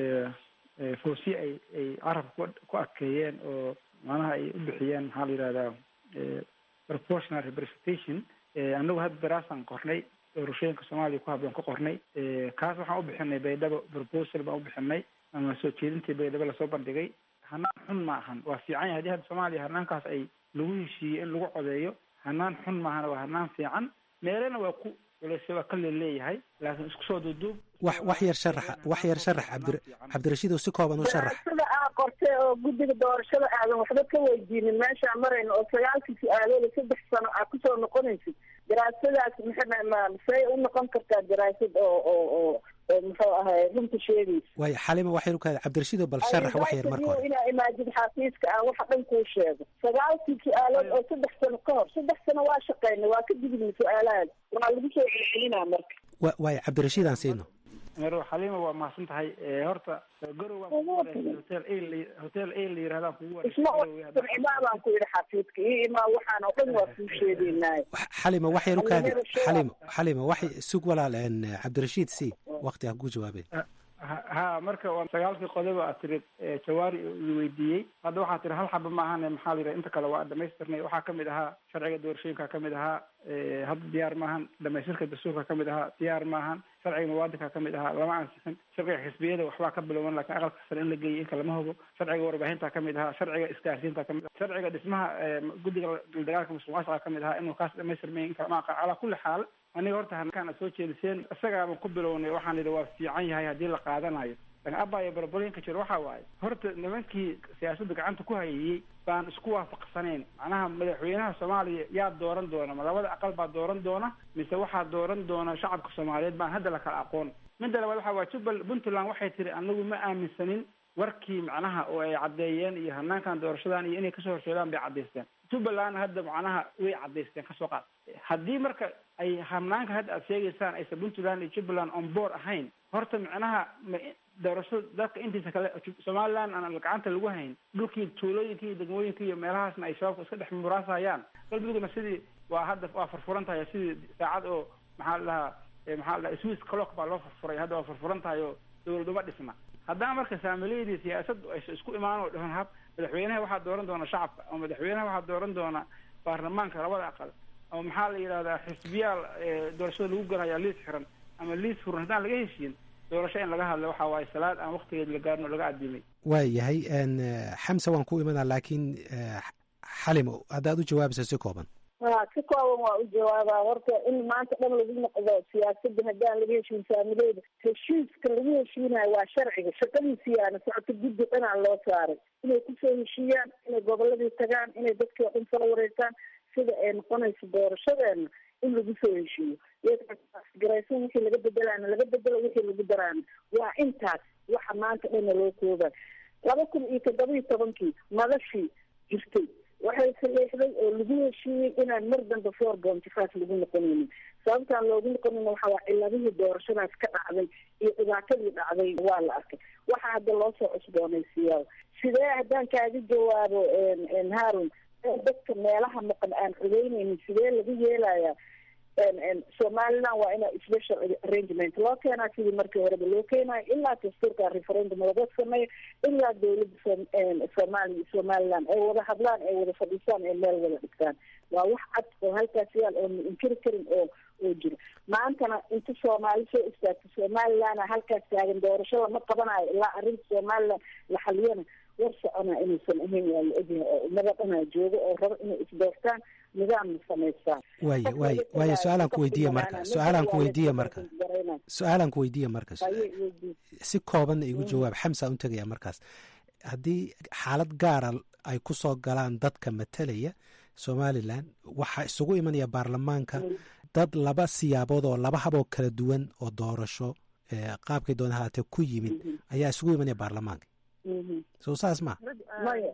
foosi ay ay carabka ku adkeeyeen oo macnaha ay u bixiyeen maxaa la yihahdaa proportional representation anagu hadda daraasaan qornay doorashooyinka soomaaliya ku habloon ka qornay kaas waxaan u bixinay baydhabo proposal baan u bixinay ama soo jeedintii baydhabo lasoo bandhigay hanaan xun ma ahan waa fiican yahay hadii hadda soomaaliya hanaankaas ay lagu heshiiyey in lagu codeeyo hanaan xun maahana waa hanaan fiican meelena waa ku culeyse waa ka leeleeyahay laakiin isku soo duuduub wax wax yar sharaxa wax yar sharax cabdi cabdirashiid oo si kooban u sharax sida aa qortay oo guddiga doorashada aadan waxba ka weydiinin meeshaa marayna oo sagaalkii su-aalooda saddex sano aa kusoo noqonaysid daraasadaas maxay say u noqon kartaa daraasad oo oo oo muxuu ahay runta sheegaysa waayo xalima waxay u kaada cabdirashiid oo bal sharax wax yar marka hore inaa imaajid xafiiska aan waxa dhan kuu sheego sagaalkii su-aalood oo saddex sano ka hor saddex sano waa shaqeynay waa ka digni su-aalahaas waa lagu soo celcelinaa marka wa waayo cabdirashiid aan siino mero xaliima waa mahadsan tahay horta garow waan kugu wareegay hotel a hotel a la yirahdaa kugu wareegay imaa baan ku yidhi xafiidka iyo imaa waxaan oo dhan waa kuu sheegaynaayo xalima wax yar u kaadi xalima xalima wax sug walaal cabdirashiid si waqti ha ku jawaabeen ha marka waa sagaalkii qodoba aad tirid jawaari i weydiiyey hadda waxaa tiri hal xaba ma ahane maxaa la yidhaha inta kale waa dhamaystirnay waxaa kamid ahaa sharciga doorashooyinka kamid ahaa hadda diyaar maahan dhamaystirka dastuurka kamid ahaa diyaar maahan sharciga muwaadinka kamid ahaa lama ansixin sharciga xisbiyada waxbaa ka bilowman lakin aqalka sare in la geeyay inka lama hubo sharciga warbaahinta kamid ahaa sharciga isgaarsiinta kamid aha sharciga dhismaha guddiga dagaalka musuqmaasuqa kamid ahaa inuu kaas dhamaystirmay in kala ma aqaan calaa kulli xaal aniga horta halkaan aad soo jeediseen isagaaba ku bilownay waxaan idhi waa fiican yahay haddii la qaadanayo lakin abaayo barbarinka jira waxa waaye horta nimankii siyaasadda gacanta ku hayayey baan isku waafaqsanayn macnaha madaxweynaha soomaaliya yaa dooran doona ma labada aqal baa dooran doona mise waxaa dooran doona shacabka soomaaliyeed baan hadda la kala aqoon midda labaad waxa waye jubal puntland waxay tiri anagu ma aaminsanin warkii macnaha oo ay caddeeyeen iyo hanaankan doorashadan iyo inay kasoo horseedaan bay caddaysteen jubbaland hadda macnaha way caddaysteen kasoo qaad haddii marka ay hanaanka hadda aad sheegaysaan aysan puntland iyo jubbaland on board ahayn horta macnaha ma doorasho dadka intiisa kale somaliland aan gacanta lagu hayn dhulkii tuulooyinka iyo degmooyinka iyo meelahaasna ay shabaabka iska dhex muraasayaan galmudugna sidii waa hadda waa furfuran tahay sidii saacad oo maxaa la dhahaa maxaa la dhaha swiss clock baa loo furfuray hadda waa furfuran tahay oo dowladuma dhisna haddana marka saamileydii siyaasaddu aysa isku imaan oo dhahan hab madaxweynaha waxaa dooran doona shacabka ama madaxweynaha waxaa dooran doona baarlamaanka labada aqal ama maxaa la yidhahdaa xisbiyaal doorashada lagu galaya liis xiran ama liis furan haddaan laga heshiin doorasho in laga hadlo waxa waaye salaad aan waktigeed la gaarin oo laga adimay waa yahay xamse waan ku imanaa laakiin xalimo haddaad u jawaabaysa si kooban ha si kooban waa u jawaabaa horta in maanta dhan lagu noqdo siyaasadda haddaan laga heshiin saamileeda heshiiska lagu heshiinayo waa sharciga shaqadiisiyaana socota guddi dhanaa loo saaray inay kusoo heshiiyaan inay goboladii tagaan inay dadkii o dhan soo wareysaan sida ay noqonayso doorashadeena in lagu soo heshiiyo garaysan wixii laga bedelaana laga bedelo wixii lagu daraana waa intaas waxa maanta dhana loo kooba laba kun iyo toddoba iyo tobankii madashii jirtay waxay saleexday oo lagu heshiiyey inaan mar dambe four bonty five lagu noqonaynin sababtaan loogu noqonin waxa waa ciladihii doorashadaas ka dhacday iyo dhibaatadii dhacday waa la arkay waxa hadda loo soo cusboonaysiiyaa sidee haddaan kaaga jawaabo harun dadka meelaha maqan aan codeynaynin sidee lagu yeelayaa somaliland waa ina special arrangement loo keenaa sidii markii horeba loo keenayo ilaa dastuurka referendum laga sameeyo ilaa dawladda soomaaliya somaliland ay wada hadlaan ay wada fadhiisaan ay meel wada dhigtaan waa wax cad oo halkaas yaal oo ma inkiri karin oo oo jiro maantana inta soomaali soo istaagta somalilandna halkaas taagan doorasho lama qabanayo ilaa arrinta somaliland la xaliyana war soconaa inaysan ahayn waa la ogyahay oo ummada dhanaa joogo oo rabo inay isdoortaan nidaamna samaystaan waaye waaye waaye su-aalaan ku weydiiya marka su-aalaan ku weydiiya marka su-aalaan ku weydiiya marka si koobanna igu jawaab xamsa un tegaya markaas haddii xaalad gaara ay ku soo galaan dadka matalaya somalilan waxaa isugu imanaya baarlamaanka dad laba siyaabood oo laba haboo kala duwan oo doorasho qaabkay doona haatee ku yimid ayaa isugu imanaya baarlamaanka soo saas ma maya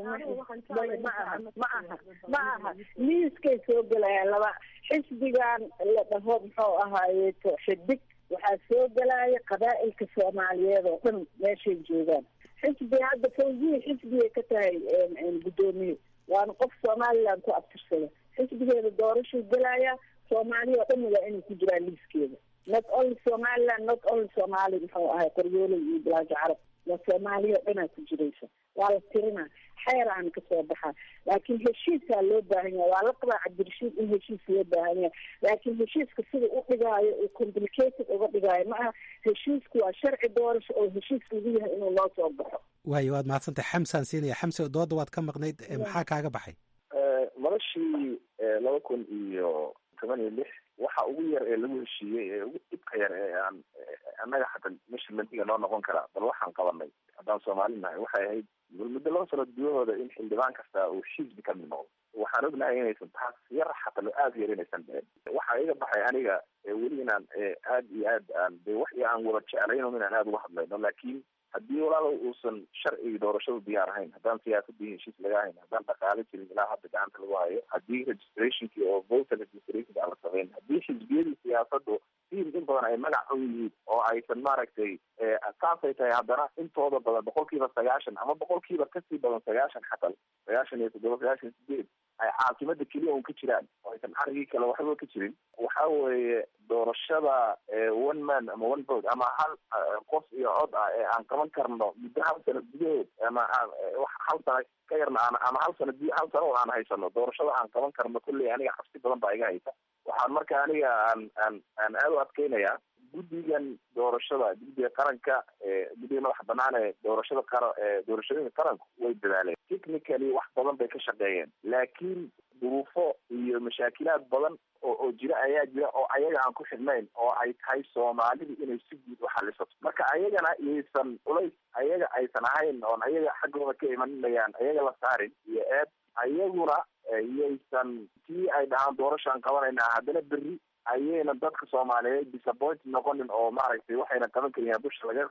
ma aha ma aha ma aha liiskay soo gelayaan laba xisbigan la dhaho muxuu ahaaye xidig waxaa soo gelaya qabaa'ilka soomaaliyeed oo dhan meeshay joogaan xisbi hadda fawziya xisbigay ka tahay guddoomiye waana qof somaliland ku abtirsada xisbigeeda doorashuu gelaya soomaaliya oo dhan waa inay ku jiraan liiskeeda not only somaliland not only somaali muxuu ahay qoryooley iyo bilaajo carab waa soomaaliya oo dhanaa ku jiraysa waa la tirinaa xeeraana kasoo baxaa laakiin heshiisaa loo baahan yahay waa la qabaa cabdirashiid in heshiis loo baahan yahay laakiin heshiiska sida u dhigaayo uu complicated uga dhigaayo ma aha heshiisku waa sharci doorasho oo heshiis lagu yahay inuu noo soo baxo waayo waad mahadsantahay xamsaan siinaya xamse dooda waad ka maqnayd maxaa kaaga baxay madashii laba kun iyo toban iyo lix waxa ugu yar ee lagu heshiiyey ee ugu dhibka yar ee aan annaga hata measurementiga noo noqon karaa bal waxaan qabanay haddaan soomaali nahay waxay ahayd bal muddo laba sano gudahooda in xildhibaan kasta uu xisbi ka mid noqdo waxaan ognahay inaysan taas yar xata lo aada yar inaysan dhicin waxaa iga baxay aniga weli inaan aad iyo aad aan de wax aan wada jeclayno inaan aada uga hadlayno laakiin haddii walaalow uusan sharcigii doorashadu diyaar ahayn haddaan siyaasadii heshiis laga hayn haddaan dhaqaale jirin ilaa hadda gacanta lagu hayo haddii registrationkii oo voter registration aan la samayn haddii xisbiyadii siyaasadu siin in badan ay magac u yihiin oo aysan maaragtay saasay tahay haddana intooda badan boqol kiiba sagaashan ama boqol kiiba kasii badan sagaashan xataa sagaashan iyo toddoba sagaashan iyo sideed ay caasimada keliya un ka jiraan oo aysan carigii kale waxba ka jirin waxa weeye doorashada one man ama one vote ama hal qof iyo cod ah ee aan qaban karno muddo hal sano gudahood ama hal sano ka yarna aan ama hal sano hal sano oo aan haysano doorashada aan qaban karno kolley aniga cabsi badan baa iga haysa waxaan marka aniga aan aan aan aada u adkeynayaa guddigan doorashada guddiga qaranka guddiga madaxa banaan ee doorashada qara doorashooyinka qaranku way dadaaleen technically wax badan bay ka shaqeeyeen laakiin duruufo iyo mashaakilaad badan oo oo jira ayaa jira oo ayaga aan ku xidhnayn oo ay tahay soomaalidu inay si guud u xalisato marka ayagana iyaysan culays ayaga aysan ahayn oon ayaga xaggooda ka imaninayaan ayaga la saarin iyo eed ayaguna iyaysan tii ay dhahaan doorashaan qabanaynaa haddana berri ayayna dadka soomaaliyeed disappoint noqonin oo maaragtay waxayna qaban karin dusha laga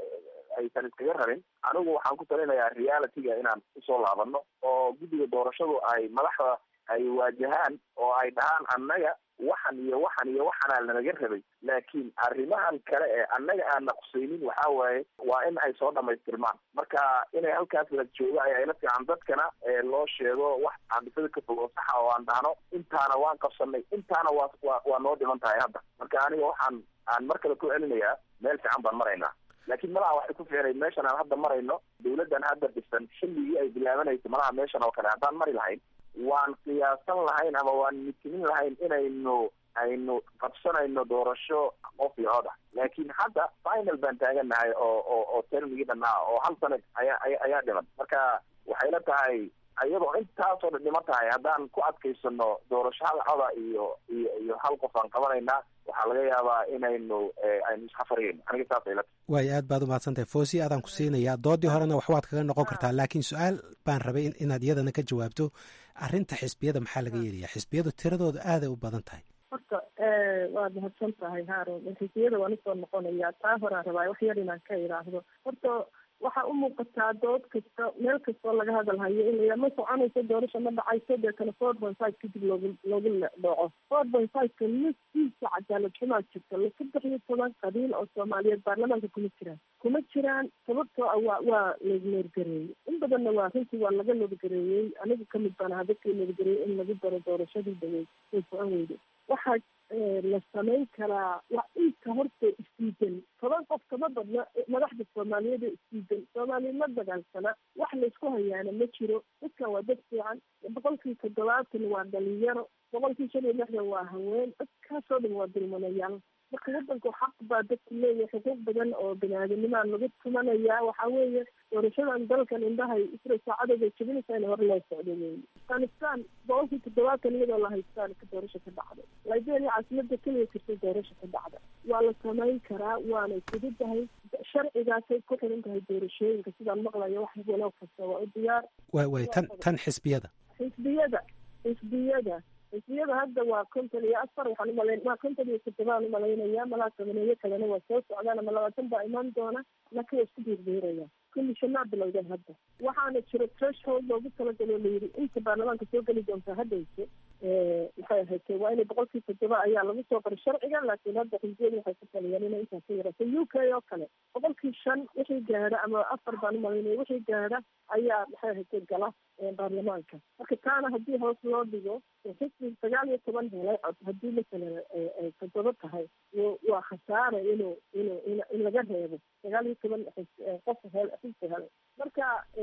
aysan iskaga rarin anigu waxaan ku talinayaa realityga inaan usoo laabano oo guddiga doorashadu ay madaxda ay waajahaan oo ay dhahaan annaga waxan iyo waxan iyo waxanaa lanaga rabay laakiin arrimahan kale ee annaga aana qusaynin waxa waaye waa in ay soo dhamaystirmaan marka inay halkaas la joogo ayaa ila fiican dadkana loo sheego wax caabisada ka fog oo saxa oo aan dhahno intaana waan qabsanay intaana waa wa waa noo dhiman tahay hadda marka aniga waxaan aan mar kale ku celinayaa meel fiican baan maraynaa laakiin malaha waxay ku fiicnay meeshan aan hadda marayno dawladdan hadda dhisan xilligii ay bilaabanaysa malaha meeshan oo kale haddaan mari lahayn waan qiyaasan lahayn ama waan mitinin lahayn inaynu aynu qabsanayno doorasho qof iyo cod ah laakiin hadda final baan taagannahay oo oo oo termigii dhanaa oo hal sanad ayaa ayaa dhiman marka waxay la tahay iyadoo intaasoo dhan dhiman tahay haddaan ku adkaysano doorasho hal coda iyo iyo iyo hal qof aan qabanaynaa waxaa laga yaabaa inaynu aynu isxafariyayno aniga saasay la tahay waayo aad baad umahadsantahay foosi aadaan ku siinayaa doodii horena waxbaad kaga noqon kartaa laakiin su-aal baan rabay inaad iyadana ka jawaabto arrinta xisbiyada maxaa laga yeelayaa xisbiyadu tiradooda aaday u badan tahay horta waad mahadsan tahay haarun xisbiyada waan usoo noqonayaa taa horaan rabaa wax yar inaan ka idhaahdo horta waxaa u muuqataa dood kasta meel kastoo laga hadalhayo in ma soconayso doorasha ma dhacayso deetana four point five kadib loogu loogu dhaco four point fiveka naftiisa cadaalad xumaa jirta la saddex iyo toban qabiil oo soomaaliyeed baarlamaanka kuma jiraan kuma jiraan sababtoo ah waa waa laneergareeyey in badanna waa runtii waa laga nabadgareeyey anigu kamid baan aha dadkii nabadgareeyey in lagu daro doorashadii dhaweyd way socon weyde waxaa la samayn karaa waa inta horta isdiidan toban qof kama badna madaxda soomaaliyeed ee isdiidan soomaaliya ma dagaalsana wax laysku hayaana ma jiro dadkan waa dad fiican boqolkii toddobaatan waa dhalinyaro boqolkii shan iyo lixdan waa haween dadkaasoo dhan waa dulmanayaal marka wadanku xaq baa dadku leeyahay xuquuq badan oo bini-aadamnimaa lagu tumanayaa waxaa weeye doorashadan dalkan indhahay isra saacadooda jebinaysa in hore loo socdo weeye afghanistan boqolkii toddobaatan iyadoo la haystaan ka doorasho ka dhacday liberia caasimada keliya jirta doorasho ka dhacda waa la samayn karaa waanay fududahay sharcigaasay ku xiran tahay doorashooyinka sidaan maqlayo wax walow kasta waa u diyaar way way tan tan xisbiyada xisbiyada xisbiyada xisbiyada hadda waa konton iyo afar waxaan umalayn waa konton iyo toddobaan umalaynaya malaa tobaneeyo kalena waa soo socdaan ama labaatan baa imaan doona laakiin waa isku biirbiiraya kulli shanaa bilowdeen hadda waxaana jiro threshold loogu talagaloo layidhi inta baarlamaanka soo geli doontaa haddayse maxay ahayd waa inay boqolkii toddoba ayaa lagu soo qoray sharciga laakiin hadda xisbiyadu waxay ku taliyeen inay intaas ka yaraato u k oo kale boqolkii shan wixii gaadha ama afar baan umalaynaya wixii gaadha ayaa maxay ahayd gala baarlamaanka marka taana haddii hoos loo dhigo xisbi sagaal iyo toban helay cod haddii masalan ay toddoba tahay waa khasaare inuu inuu in laga reebo sagaal iyo toban qof hel xisbi helay marka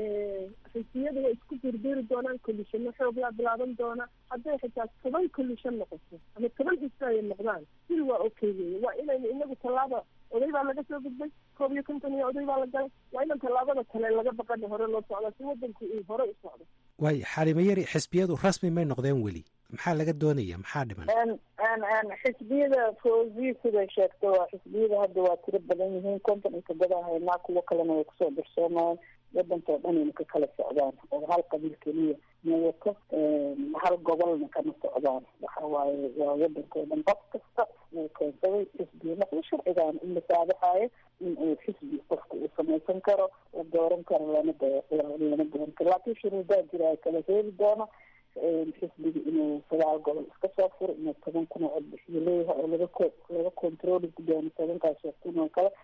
xisbiyada way isku birbiri doonaan kolishano xoog laa bilaaban doona hadday xitaa toban kolishan noqoto ama toban xisbi ay noqdaan sil waa okay weye waa inaynu inagu tallaaba oday baa laga soo gudbay koob iyo konton iyo oday baa la galay waa inan tallaabada kale laga baqana hore loo socdaa si wadanku uu hore u socdo waay xalimo yari xisbiyadu rasmi may noqdeen weli maxaa laga doonaya maxaa dhiman xisbiyada foozi siday sheegto waa xisbiyada hadda waa tiro badan yihiin konton iyo toddoba haynaa kuwo kalena way kusoo darsoomayaan wadankao dhan ayna ka kala socdaan oo hal qabiil keliya ma wato hal gobolna kama socdaan waxa waaye waa wadankao dhan qof kasta uu keensaday xisbiya noqdo sharcigaana u masaabaxayo in uu xisbi qofka uu samaysan karo la dooran karo lana lana dooran karo laakiin shuruudaa jira ay kala heeli doono xisbiga inuu sagaal gobol iska soo furo inuu toban kun oo codbixiyo leeyahay oo laga ko laga controli doono tobankaas oo kun oo kale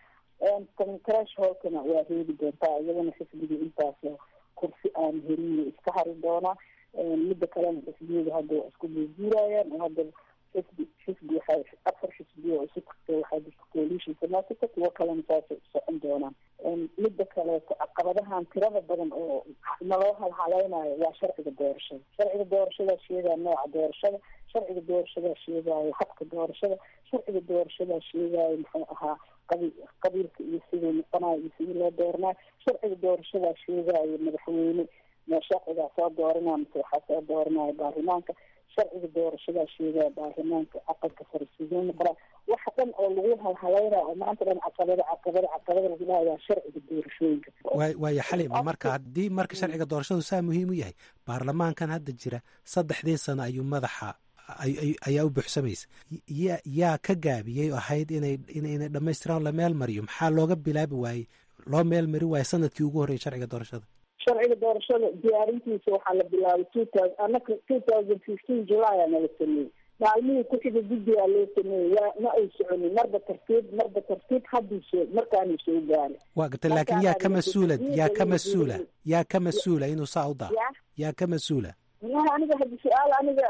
trash holkana waa reebi doontaa iyadana xisbiga intaas kursi aan helin iska hari doonaa midda kalena xisbiyada hadda waa isku guurguurayaan oo hadda xisbi xisbi waxay afar xisbiya oo isu tagtay waxaa jirta coalition samaasita kuwo kalena saasay u socon doonaan midda kaleeto caqabadahan tirada badan oo naloo halhalaynayo waa sharciga doorashada sharciga doorashadaa sheegaya nooca doorashada sharciga doorashadaa sheegaayo habka doorashada sharciga doorashadaa sheegaayo muxuu ahaa qabi qabiilka iyo siduu noqonayo iyo sidii loo dooranayo sharciga doorashadaa sheegaayo madaxweyne sharcigaa soo dooranaya mase waxaa soo dooranaya baarlamaanka sharciga doorashadaa sheegaya baarlamaanka aqalka sare siduu noqonaa waxa dhan oo lagu halhalaynayo oo maanta dhan caqabada caqabada caqabada lagu dhahay waa sharciga doorashooyinka waay waaya xalima marka haddii marka sharciga doorashadu saa muhiim u yahay baarlamaankan hadda jira saddexdii sano ayuu madaxa ayaa u buuxsamaysa ya yaa ka gaabiyey oo ahayd inay inay dhammaystiraan la meel mariyo maxaa looga bilaabi waayey loo meel mari waayo sanadkii ugu horreeyay sharciga doorashada sharciga doorashada diyaarintiisa waxaa la bilaabay two thousand anaka two thousand fifteen july aa nala sameeyey maalmihii ku-xiga guddigaa loo sameeyey waa ma ay soconin marba tartiib marba tartiib haddii soo markaanay soo gaara waa garta laakiin yaa ka mas-uula yaa ka mas-uula yaa ka mas-uula inuu saa u daa yaa ka mas-uula wallahi aniga haddi su-aal aniga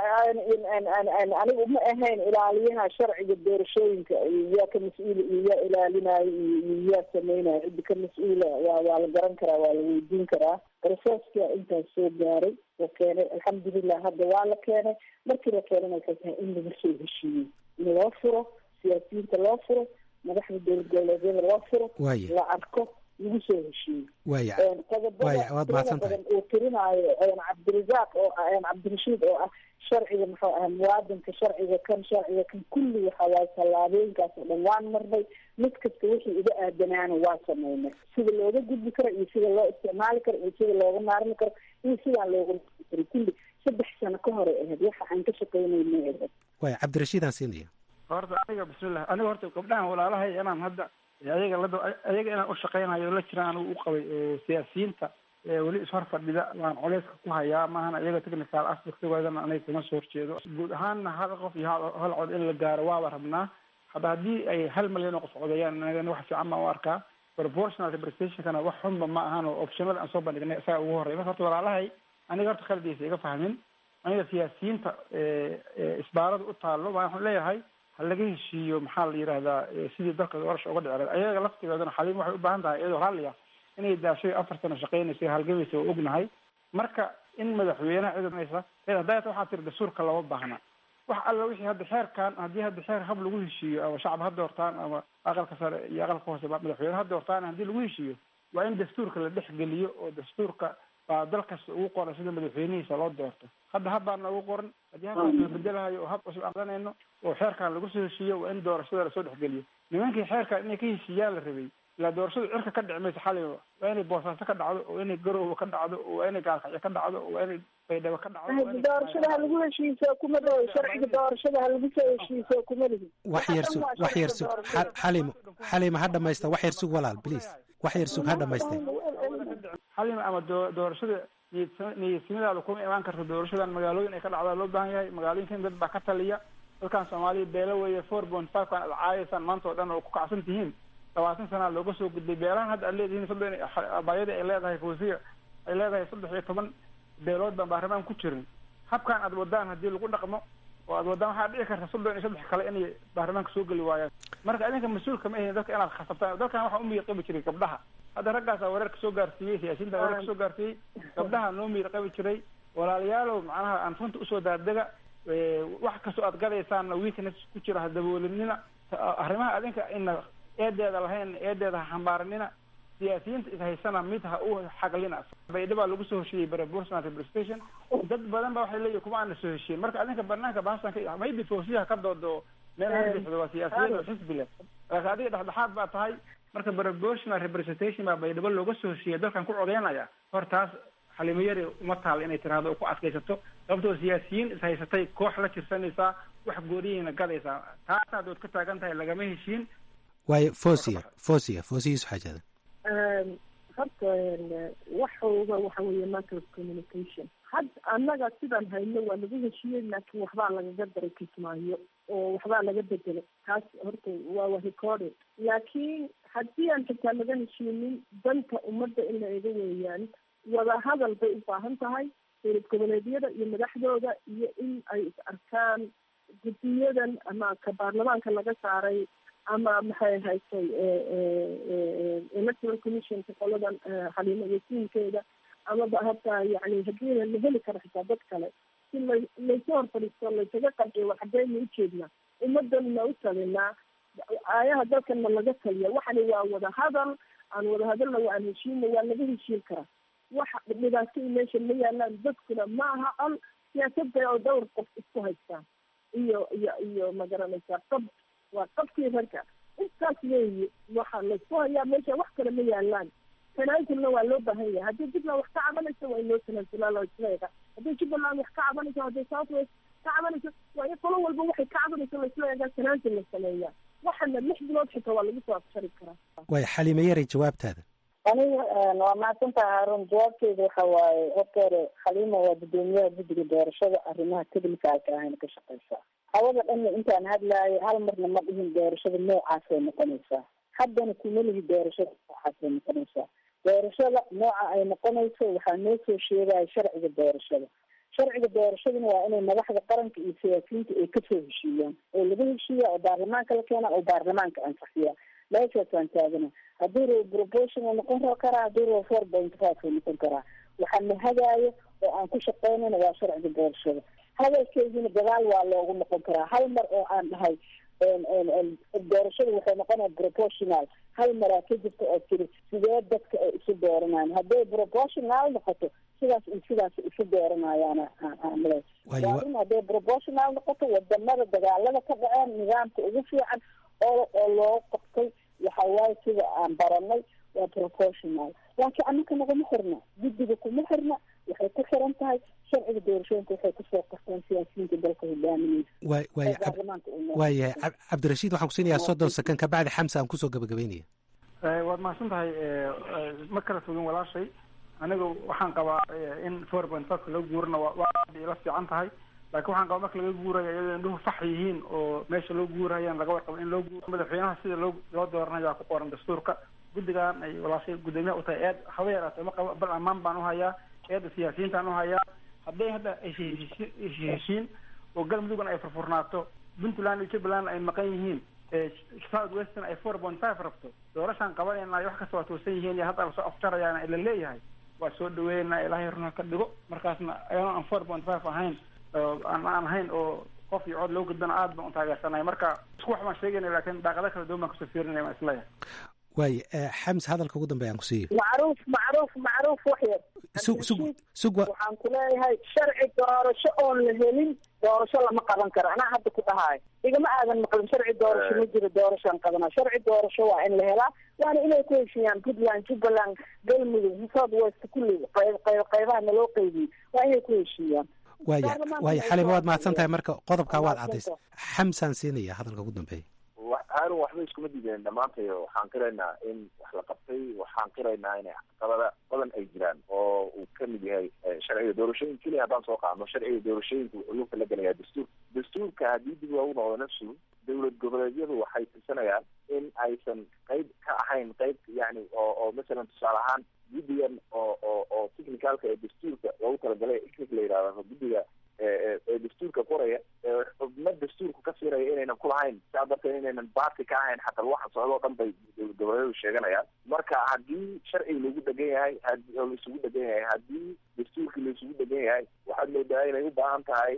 aniga uma ahayn ilaaliyaha sharciga doorashooyinka yaa ka mas-uula iyo yaa ilaalinayo iyo yaa sameynayo ciddi ka mas-uula waa waa la garan karaa waa la weydiin karaa processka intaas soo gaaray oo keenay alxamdulilah hadda waa la keenay markii la keenana waxay tahay in laga soo heshiiyey in loo furo siyaasiyiinta loo furo madaxda dowlad goboleedyada loo furo la arko lagu soo heshiiyey waya qodobada waad mahadsan tahay badan uu tirinaayo cabdirasaaq oo cabdirashiid oo ah sharciga muxuu aha muwaadinka sharciga kan sharciga kan kulli waxa waaye tallaabooyinkaas oo dhan waan marnay mid kasta wixii iga aadanaana waa sameynay sida looga gudbi karo iyo sida loo isticmaali karo iyo sida looga maarmi karo iyo sidaan looga karo kulli saddex sano ka hore ahayd waxa aan ka shaqeynayna ahayd waya cabdirashiid aan siinaya horta aniga bismillah aniga horta gabdhahan walaalahay inaan hadda ayaga la ayaga inaan u shaqeynayo la jiraan anigu u qabay oo siyaasiyiinta weli ishor fadhida waan culeyska ku hayaa maahan ayaga technical aspectgoodana aniga kama soo horjeedo guud ahaanna hal qof iyo hal cod in la gaaro waaba rabnaa hadda haddii ay hal malyan oo qof codayaan anigana wax fiican baan u arkaa proportional representationkana wax xunba ma ahan oo optionada aan soo bandhignay isaga ugu horrey marka horta walaalahay aniga horta khaladiisa iga fahmin aniga siyaasiyiinta isbaarada u taallo waxaan leeyahay ha laga heshiiyo maxaa la yidhahdaa sidii dalka doorasha uga dhici lahayd ayaga laftigoodana xaliim waxay u baahan tahay iyadoo raalliya inay daashay afar sano shaqeynaysa halgamaysa oo ognahay marka in madaxweynaha ciidanaysa hadayta waxaa tiri dastuurka lama baahna wax alla wixii hadda xeerkan haddii hadda xeer hab lagu heshiiyo ama shacab ha doortaan ama aqalka sare iyo aqalka hoose madaxweyne ha doortaan haddii lagu heshiiyo waa in dastuurka la dhexgeliyo oo dastuurka baa dal kasta ugu qoran sida madaxweynihiisa loo doorto hadda habbaa noogu qoran haddii habkaas la bedelahayo oo hab cusub aqdanayno oo xeerkan lagu soo heshiiyo waa in doorashada lasoo dhexgeliyo nimankii xeerkan inay ka heshiiyaan la rabay ilaa doorashadu cirka ka dhici maysa xaliba waa inay boosaaso ka dhacdo oo inay garowe ka dhacdo oo waa inay gaalkacyo ka dhacdo oo waa inay baydhabo ka dhacdo doorashada ha lagu heshiiso kuma dhawo sharciga doorashada ha lagu soo heshiiso kuma lihi wax yar sug wax yar sug xalimo xalimo ha dhamaysta wax yar sug walaal please wax yar sug ha dhamaystay xalima ama doorashada niyadsimadaada kuma imaan karta doorashadan magaalooyin ay ka dhacdaa loo baahan yahay magaalooyinkan dad baa ka taliya dalkan soomaaliya beelo weeye four point five kan ad caayaysaan maanta oo dhan oo ku kacsan tihiin labaatan sanaa looga soo gudbay beelahan hadda aad leedihiin soddon abaayadii ay leedahay fawsiya ay leedahay saddex iyo toban beelood baan baarlamaan ku jirin habkan aad wadaan haddii lagu dhaqmo oo aad wadaan waxaa dhici karta soddon iyo saddex kale inay baarlamaanka soo geli waayaan marka idinka mas-uulka ma ahin dadka inaad khasabtaan dalkan waxaa umiyir qabi jiray gabdhaha hadda raggaasaa wareerka soo gaarsiiyey siyaasiyiinta wareerka soo gaarsiiyey gabdhaha noo miyir qabi jiray walaalayaalow macnaha aan runta usoo daadega wax kastoo aad gadaysaanna weakness ku jira ha daboolinina arrimaha adinka ina eedeeda lahayn eedeeda ha xambaaranina siyaasiyiinta ishaysana mid ha u xaglina baydhabaa lagu soo heshiiyey proportional representation dad badan ba waxay leeyihin kuma aana soo heshiin marka adinka banaanka bahashan ka maybe foosiyaha ka doodo meel hadbixdo waa siyaasiyiin oo xisbi leh laakiin adiga dhexdhexaad baa tahay marka proportional representation baa baydhabo looga soo heshiiyay dalkan ku codeynaya hor taas xalimo yari uma taal inay tiraahdo oo ku adkaysato sababtoo siyaasiyiin ishaysatay koox la jirsanaysaa wax gooriyeyna gadaysaa taas haddood ka taagan tahay lagama heshiin waayo fosia fosia fosiyiisu xaajada horta waxooga waxa weeye matter of communication had annaga sidaan hayno waa lagu heshiiyey laakiin waxbaa lagaga daray kismaayo oo waxbaa laga bedelay taas horta waa wa recorded laakiin haddii aan xitaa laga heshiinin danta ummadda in la ega weeyaan wadahadal bay u baahan tahay dowlad goboleedyada iyo madaxdooda iyo in ay is arkaan guddiyadan ama ka baarlamaanka laga saaray ama maxay haysay electoral commissionka qoladan xaliimo wasiinkeeda amaba hataa yani hadiina la heli karo xitaa dad kale si la laysa hor fadhiisto laysaga qanciyo war xageena ujeednaa ummadanna u talinaa aayaha dalkanna laga taliya waxani waa wadahadal aan wadahadalna waa aan heshiina waa laga heshiin karaa waxa dhibaato meesha ma yaalaan dadkuna ma aha al siyaasadda oo dhowr qof isku haystaan iyo iyo iyo magaranaysaa qab waa qabkii ragga intaas weeye waxaa laysku hayaa meesha wax kale ma yaalaan tanaasulna waa loo baahan yahay haddii jubbaland wax ka cabanayso waa in loo tanaasulaa loo isleega haddii jubbaland wax ka cabanayso haddii south west ka cabanayso waa in qolo walba waxay ka cabanayso laisla eegaa tanaasul la sameeyaa waxana lix bilood xitaa waa lagu soo afshari karaa waayo xaliimo yaray jawaabtaada aniga waa mahadsantaha haarun jawaabteeda waxa waaye horta hore khaliima waa guddoomiyaha guddiga doorashada arrimaha technicalka ahayna ka shaqeysaa hawada dhanna intaan hadlaayo hal marna ma dhihin doorashada noocaasay noqonaysaa haddana kuma lihi doorashada noocaasay noqonaysaa doorashada nooca ay noqonayso waxaa noo soo sheegaya sharciga doorashada sharciga doorashaduna waa inay madaxda qaranka iyo siyaasiyiinta ay kasoo heshiiyaan oo laga heshiiya oo baarlamaanka la keena oo baarlamaanka ansixiya meeshaasaan taagana haddii ro proportional noqon karaa haddii ro four point five noqon karaa waxaa na hagaayo oo aan ku shaqeynayna waa sharciga doorashada hadalkeydina gadaal waa loogu noqon karaa hal mar oo aan dhahay doorashada waxay noqonaya proportional hal maraa ka jirta oo tiri sidee dadka ay isu dooranayaan hadday proportional noqoto sidaas iyo sidaas isu dooranayaan aanle waarin hadday proportional noqoto wadamada dagaalada ka dhaceen nidaamka ugu fiican oo oo loo qabtay waxa waaye sida aan baranay waa proportional laakiin annaka naguma xirna guddiga kuma xirna waxay ku xiran tahay sharciga doorashooyinka waxay kusoo qorteen siyaasiyiinta dalka hogaaminaysa waay waaya waayahay cab- cabdirashiid waxaan kusiinayaa soddon second ka bacdi xamsa aan kusoo gabagabeynaya waad mahadsan tahay ma kala fogin walaashay aniga waxaan qabaa in four point five laga guurana waa waa aad ila fiican tahay laakiin waxaan qabaa marka laga guurayo iyadoo indhuhu fax yihiin oo meesha loo guurayaan laga warqabo in loo guuro madaxweynaha sida loo loo dooranayaa ku qoran dastuurka guddigan ay walaashay guddoomiyaha u tahay eed haba yaraatee ma qabo bal ammaan baan uhayaa eedda siyaasiyiintaan uhayaa hadday hadda ay heshiin oo galmudugna ay furfurnaato puntland iyo jubbaland ay maqan yihiin south western ay four point five rabto doorashaan qabanayna wax kasta waa toosan yihiin iyo hadda lasoo afjarayaana ila leeyahay waa soo dhaweynaa ilaahay runa ka dhigo markaasna ayadoo aan four point five ahayn aan aan ahayn oo qof iyo cod loo gudbana aad baan u taageersanay marka isku wax baan sheegayna laakiin daaqado kala duwan baan kasoo fiirinaya waan isleeyahay waaye xams hadalka ugu dambeya aan ku siiyo macruuf macruuf macruuf wax yar sug sug sug wa waxaan ku leeyahay sharci doorasho oon la helin doorasho lama qaban karo anaa hadda ku dhahayo igama aadan maqlin sharci doorasho ma jiro doorashaan qabanaa sharci doorasho waa in la helaa waana inay ku heshiiyaan puntland jubbaland galmudug south west kulli qayb qayb qaybaha naloo qeybiyey waa inay ku heshiiyaan waaya waaya xalima waad mahadsan tahay marka qodobkaa waad caddaysay xamsaan siinaya hadalka ugu dambeeya haarun waxba iskuma diideen dhammaantayo waxaan qiraynaa in wax la qabtay waxaan qiraynaa in caqabada badan ay jiraan oo uu kamid yahay sharciga doorashooyin keliya haddaan soo qaadno sharciga doorashooyinka lugta la gelayaa dastuur dastuurka haddii dib loogu noqdo nafsu dowlad goboleedyadu waxay tirsanayaan in aysan qayb ka ahayn qayb yani oo oo masalan tusaale ahaan guddigan oo oo oo technicalka ee dastuurka loogu talagalay icnic la yidhahdo guddiga ee dastuurka qoraya ma dastuurku ka siinayo inaynan kulahayn saa darteed inaynan baati ka ahayn xataa waxa socdo o dhan bay goboleedu sheeganayaan marka haddii sharciga lagu dhegan yahay hadi oo laisugu dhegan yahay haddii dastuurkii laisugu dhegan yahay waxaad moodaa inay u baahan tahay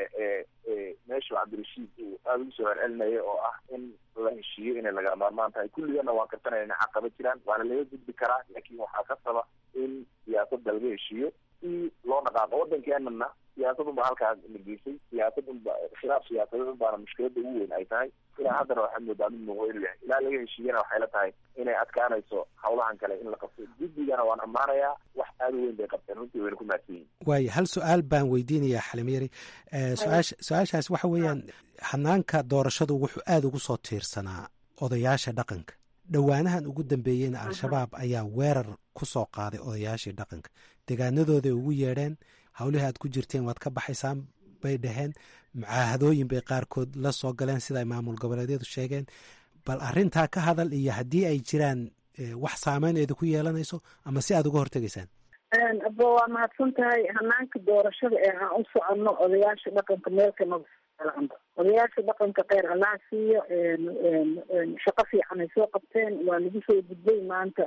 meeshu cabdirashiid uu aada ugu soo celcelinaya oo ah in la heshiiyo inay laga maarmaan tahay kulligana waan karsanaya inay xaqaba jiraan waana laga gudbi karaa laakiin waxaa ka saba in siyaasadda laga heshiiyo si loo dhaqaaqo waddankeenana siyaasad unba halkaa la geysay siyaasad unba khilaaf siyaasadeed unbaana mushkilada ugu weyn ay tahay ilaa haddana waxaad moodaa mid muuqo inuu yahay ilaa laga heshiiyana waxay la tahay inay adkaanayso hawlahan kale in la qabto guddigana waan ammaanayaa wax aada u weyn bay qabteen runtii wayna ku mahadsan yihin waayo hal su-aal baan weydiinayaa xalimyari su-aasha su-aashaas waxa weeyaan hanaanka doorashadu wuxuu aada ugu soo tiirsanaa odayaasha dhaqanka dhowaanahan ugu dambeeyeyna al-shabaab ayaa weerar ku soo qaaday odayaashii dhaqanka degaanadooday ugu yeedheen howlihii aad ku jirteen waad ka baxaysaan bay dhaheen mucaahadooyin bay qaarkood la soo galeen sida ay maamul goboleedyadu sheegeen bal arrintaa ka hadal iyo haddii ay jiraan wax saameyn eeda ku yeelanayso ama si aad uga hortegaysaan aba waa mahadsan tahay hanaanka doorashada ee aan u soconno odayaasha dhaqanka meelkana odayaasha dhaqanka kheyr allaha siiyo shaqo fiican ay soo qabteen waa lagu soo gudbay maanta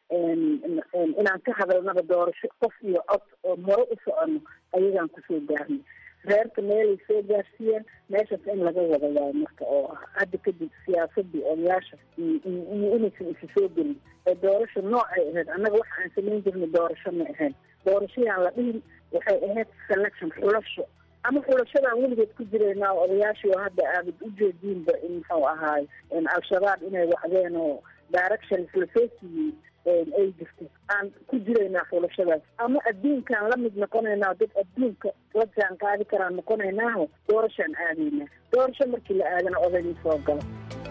inaan ka hadalnaba doorasho qof iyo cod oo hore u soconno ayagaan kusoo gaarnay reerka meelay soo gaarsiiyeen meeshaas in laga wada waayo marka oo hadda kadib siyaasadii odayaasha iyo inaysan isu soo gelin ee doorasho noocay ahayd annaga waxa aan samayn jirnay doorasho ma ahayn doorashayaan la dhihin waxay ahayd selection xulasho ama xulashadaan weligeed ku jiraynaa oo odayaashii oo hadda aabad ujeediinba in muxuu ahaay al-shabaab inay wacdeen oo directions lasoo siiyey ay jirto aan ku jiraynaa xulashadaas ama adduunkaan la mid noqonaynaa dad adduunka la jaan qaadi karaan noqonaynaaho doorashaan aadaynaa doorasho markii la aadana odayma soo galo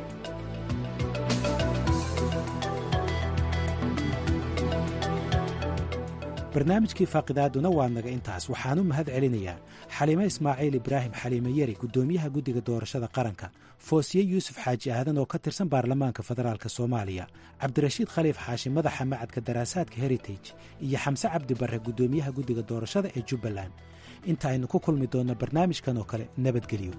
barnaamijkii faaqidaaduna waa naga intaas waxaan u mahad celinayaa xaliime ismaaciil ibraahim xaliime yeri guddoomiyaha guddiga doorashada qaranka foosiye yuusuf xaaji aadan oo ka tirsan baarlamaanka federaalk soomaaliya cabdirashiid khaliif xaashi madaxa macadka daraasaadka heritage iyo xamse cabdi barre guddoomiyaha guddiga doorashada ee jubbaland inta aynu ku kulmi doonno barnaamijkan oo kale nabadgelyo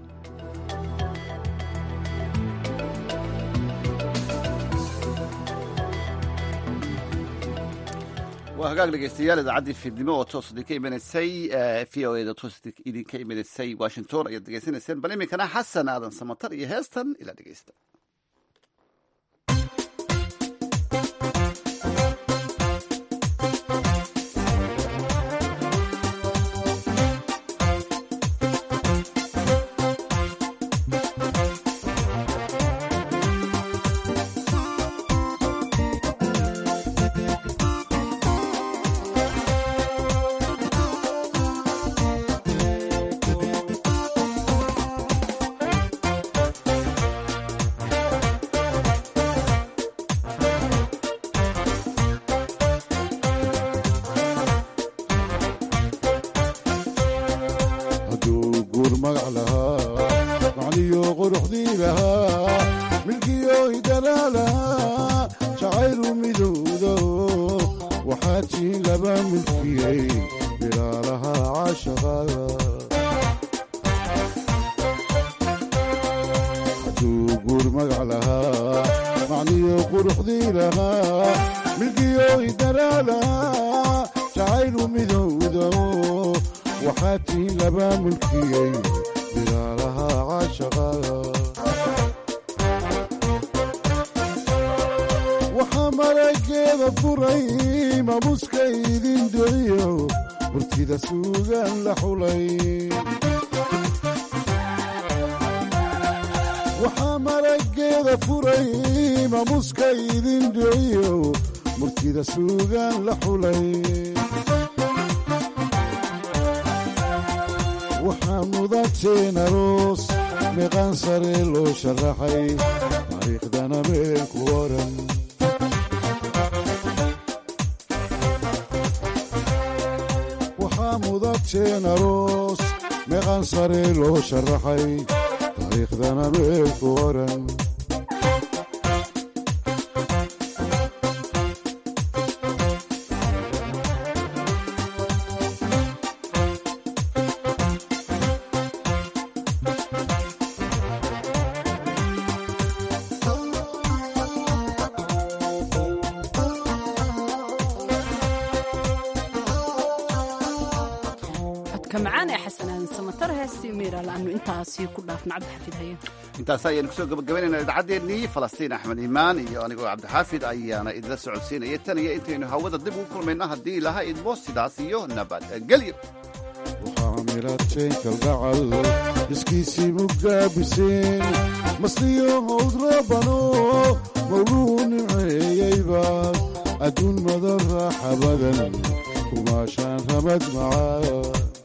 waa hagaag dhegeystayaal idaacaddii fiidnimo oo toos idinka imanaysay v o eda toos idinka imanaysay washington ayaad degeysanayseen bal iminkana xasan aadan samatar iyo heestan ila dhegeysta waxaa marageeda furay mamuska idin dheeyo murtida suugaan la xulay waxaa mudateen aroos meeqaan sare loo sharaxay taariikhdana meel ku oran waxaa mudateen aroos meeqaan sare loo sharaxay taariikhdana meel ku oran codka macaan ee xasanaan samatar heestii miira laanu intaasi ku dhaafna cabdixafiid haye intaas ayaynu kusoo gabagabaynayna idaacaddeenii falastiin axmed iimaan iyo anigoo cabdixaafid ayaana idila socodsiinaya tan iyo intaynu hawada dib ugu kulmayno haddii ilaha idmo sidaas iyo nabadgelyo miradteen kalgacal iskiisii mugaabiseen masliyo hawd rabano mawluu nimceeyeyba adduun madan raaxa badan kumaashaan ramad macaa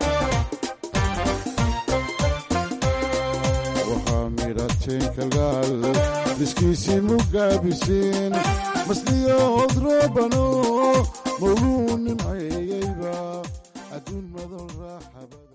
waxaa midhateen kalgacal iskiisii mugaabiseen masliyo hawd rabano mawluu nimceeyeyba adduun madan raaxa badan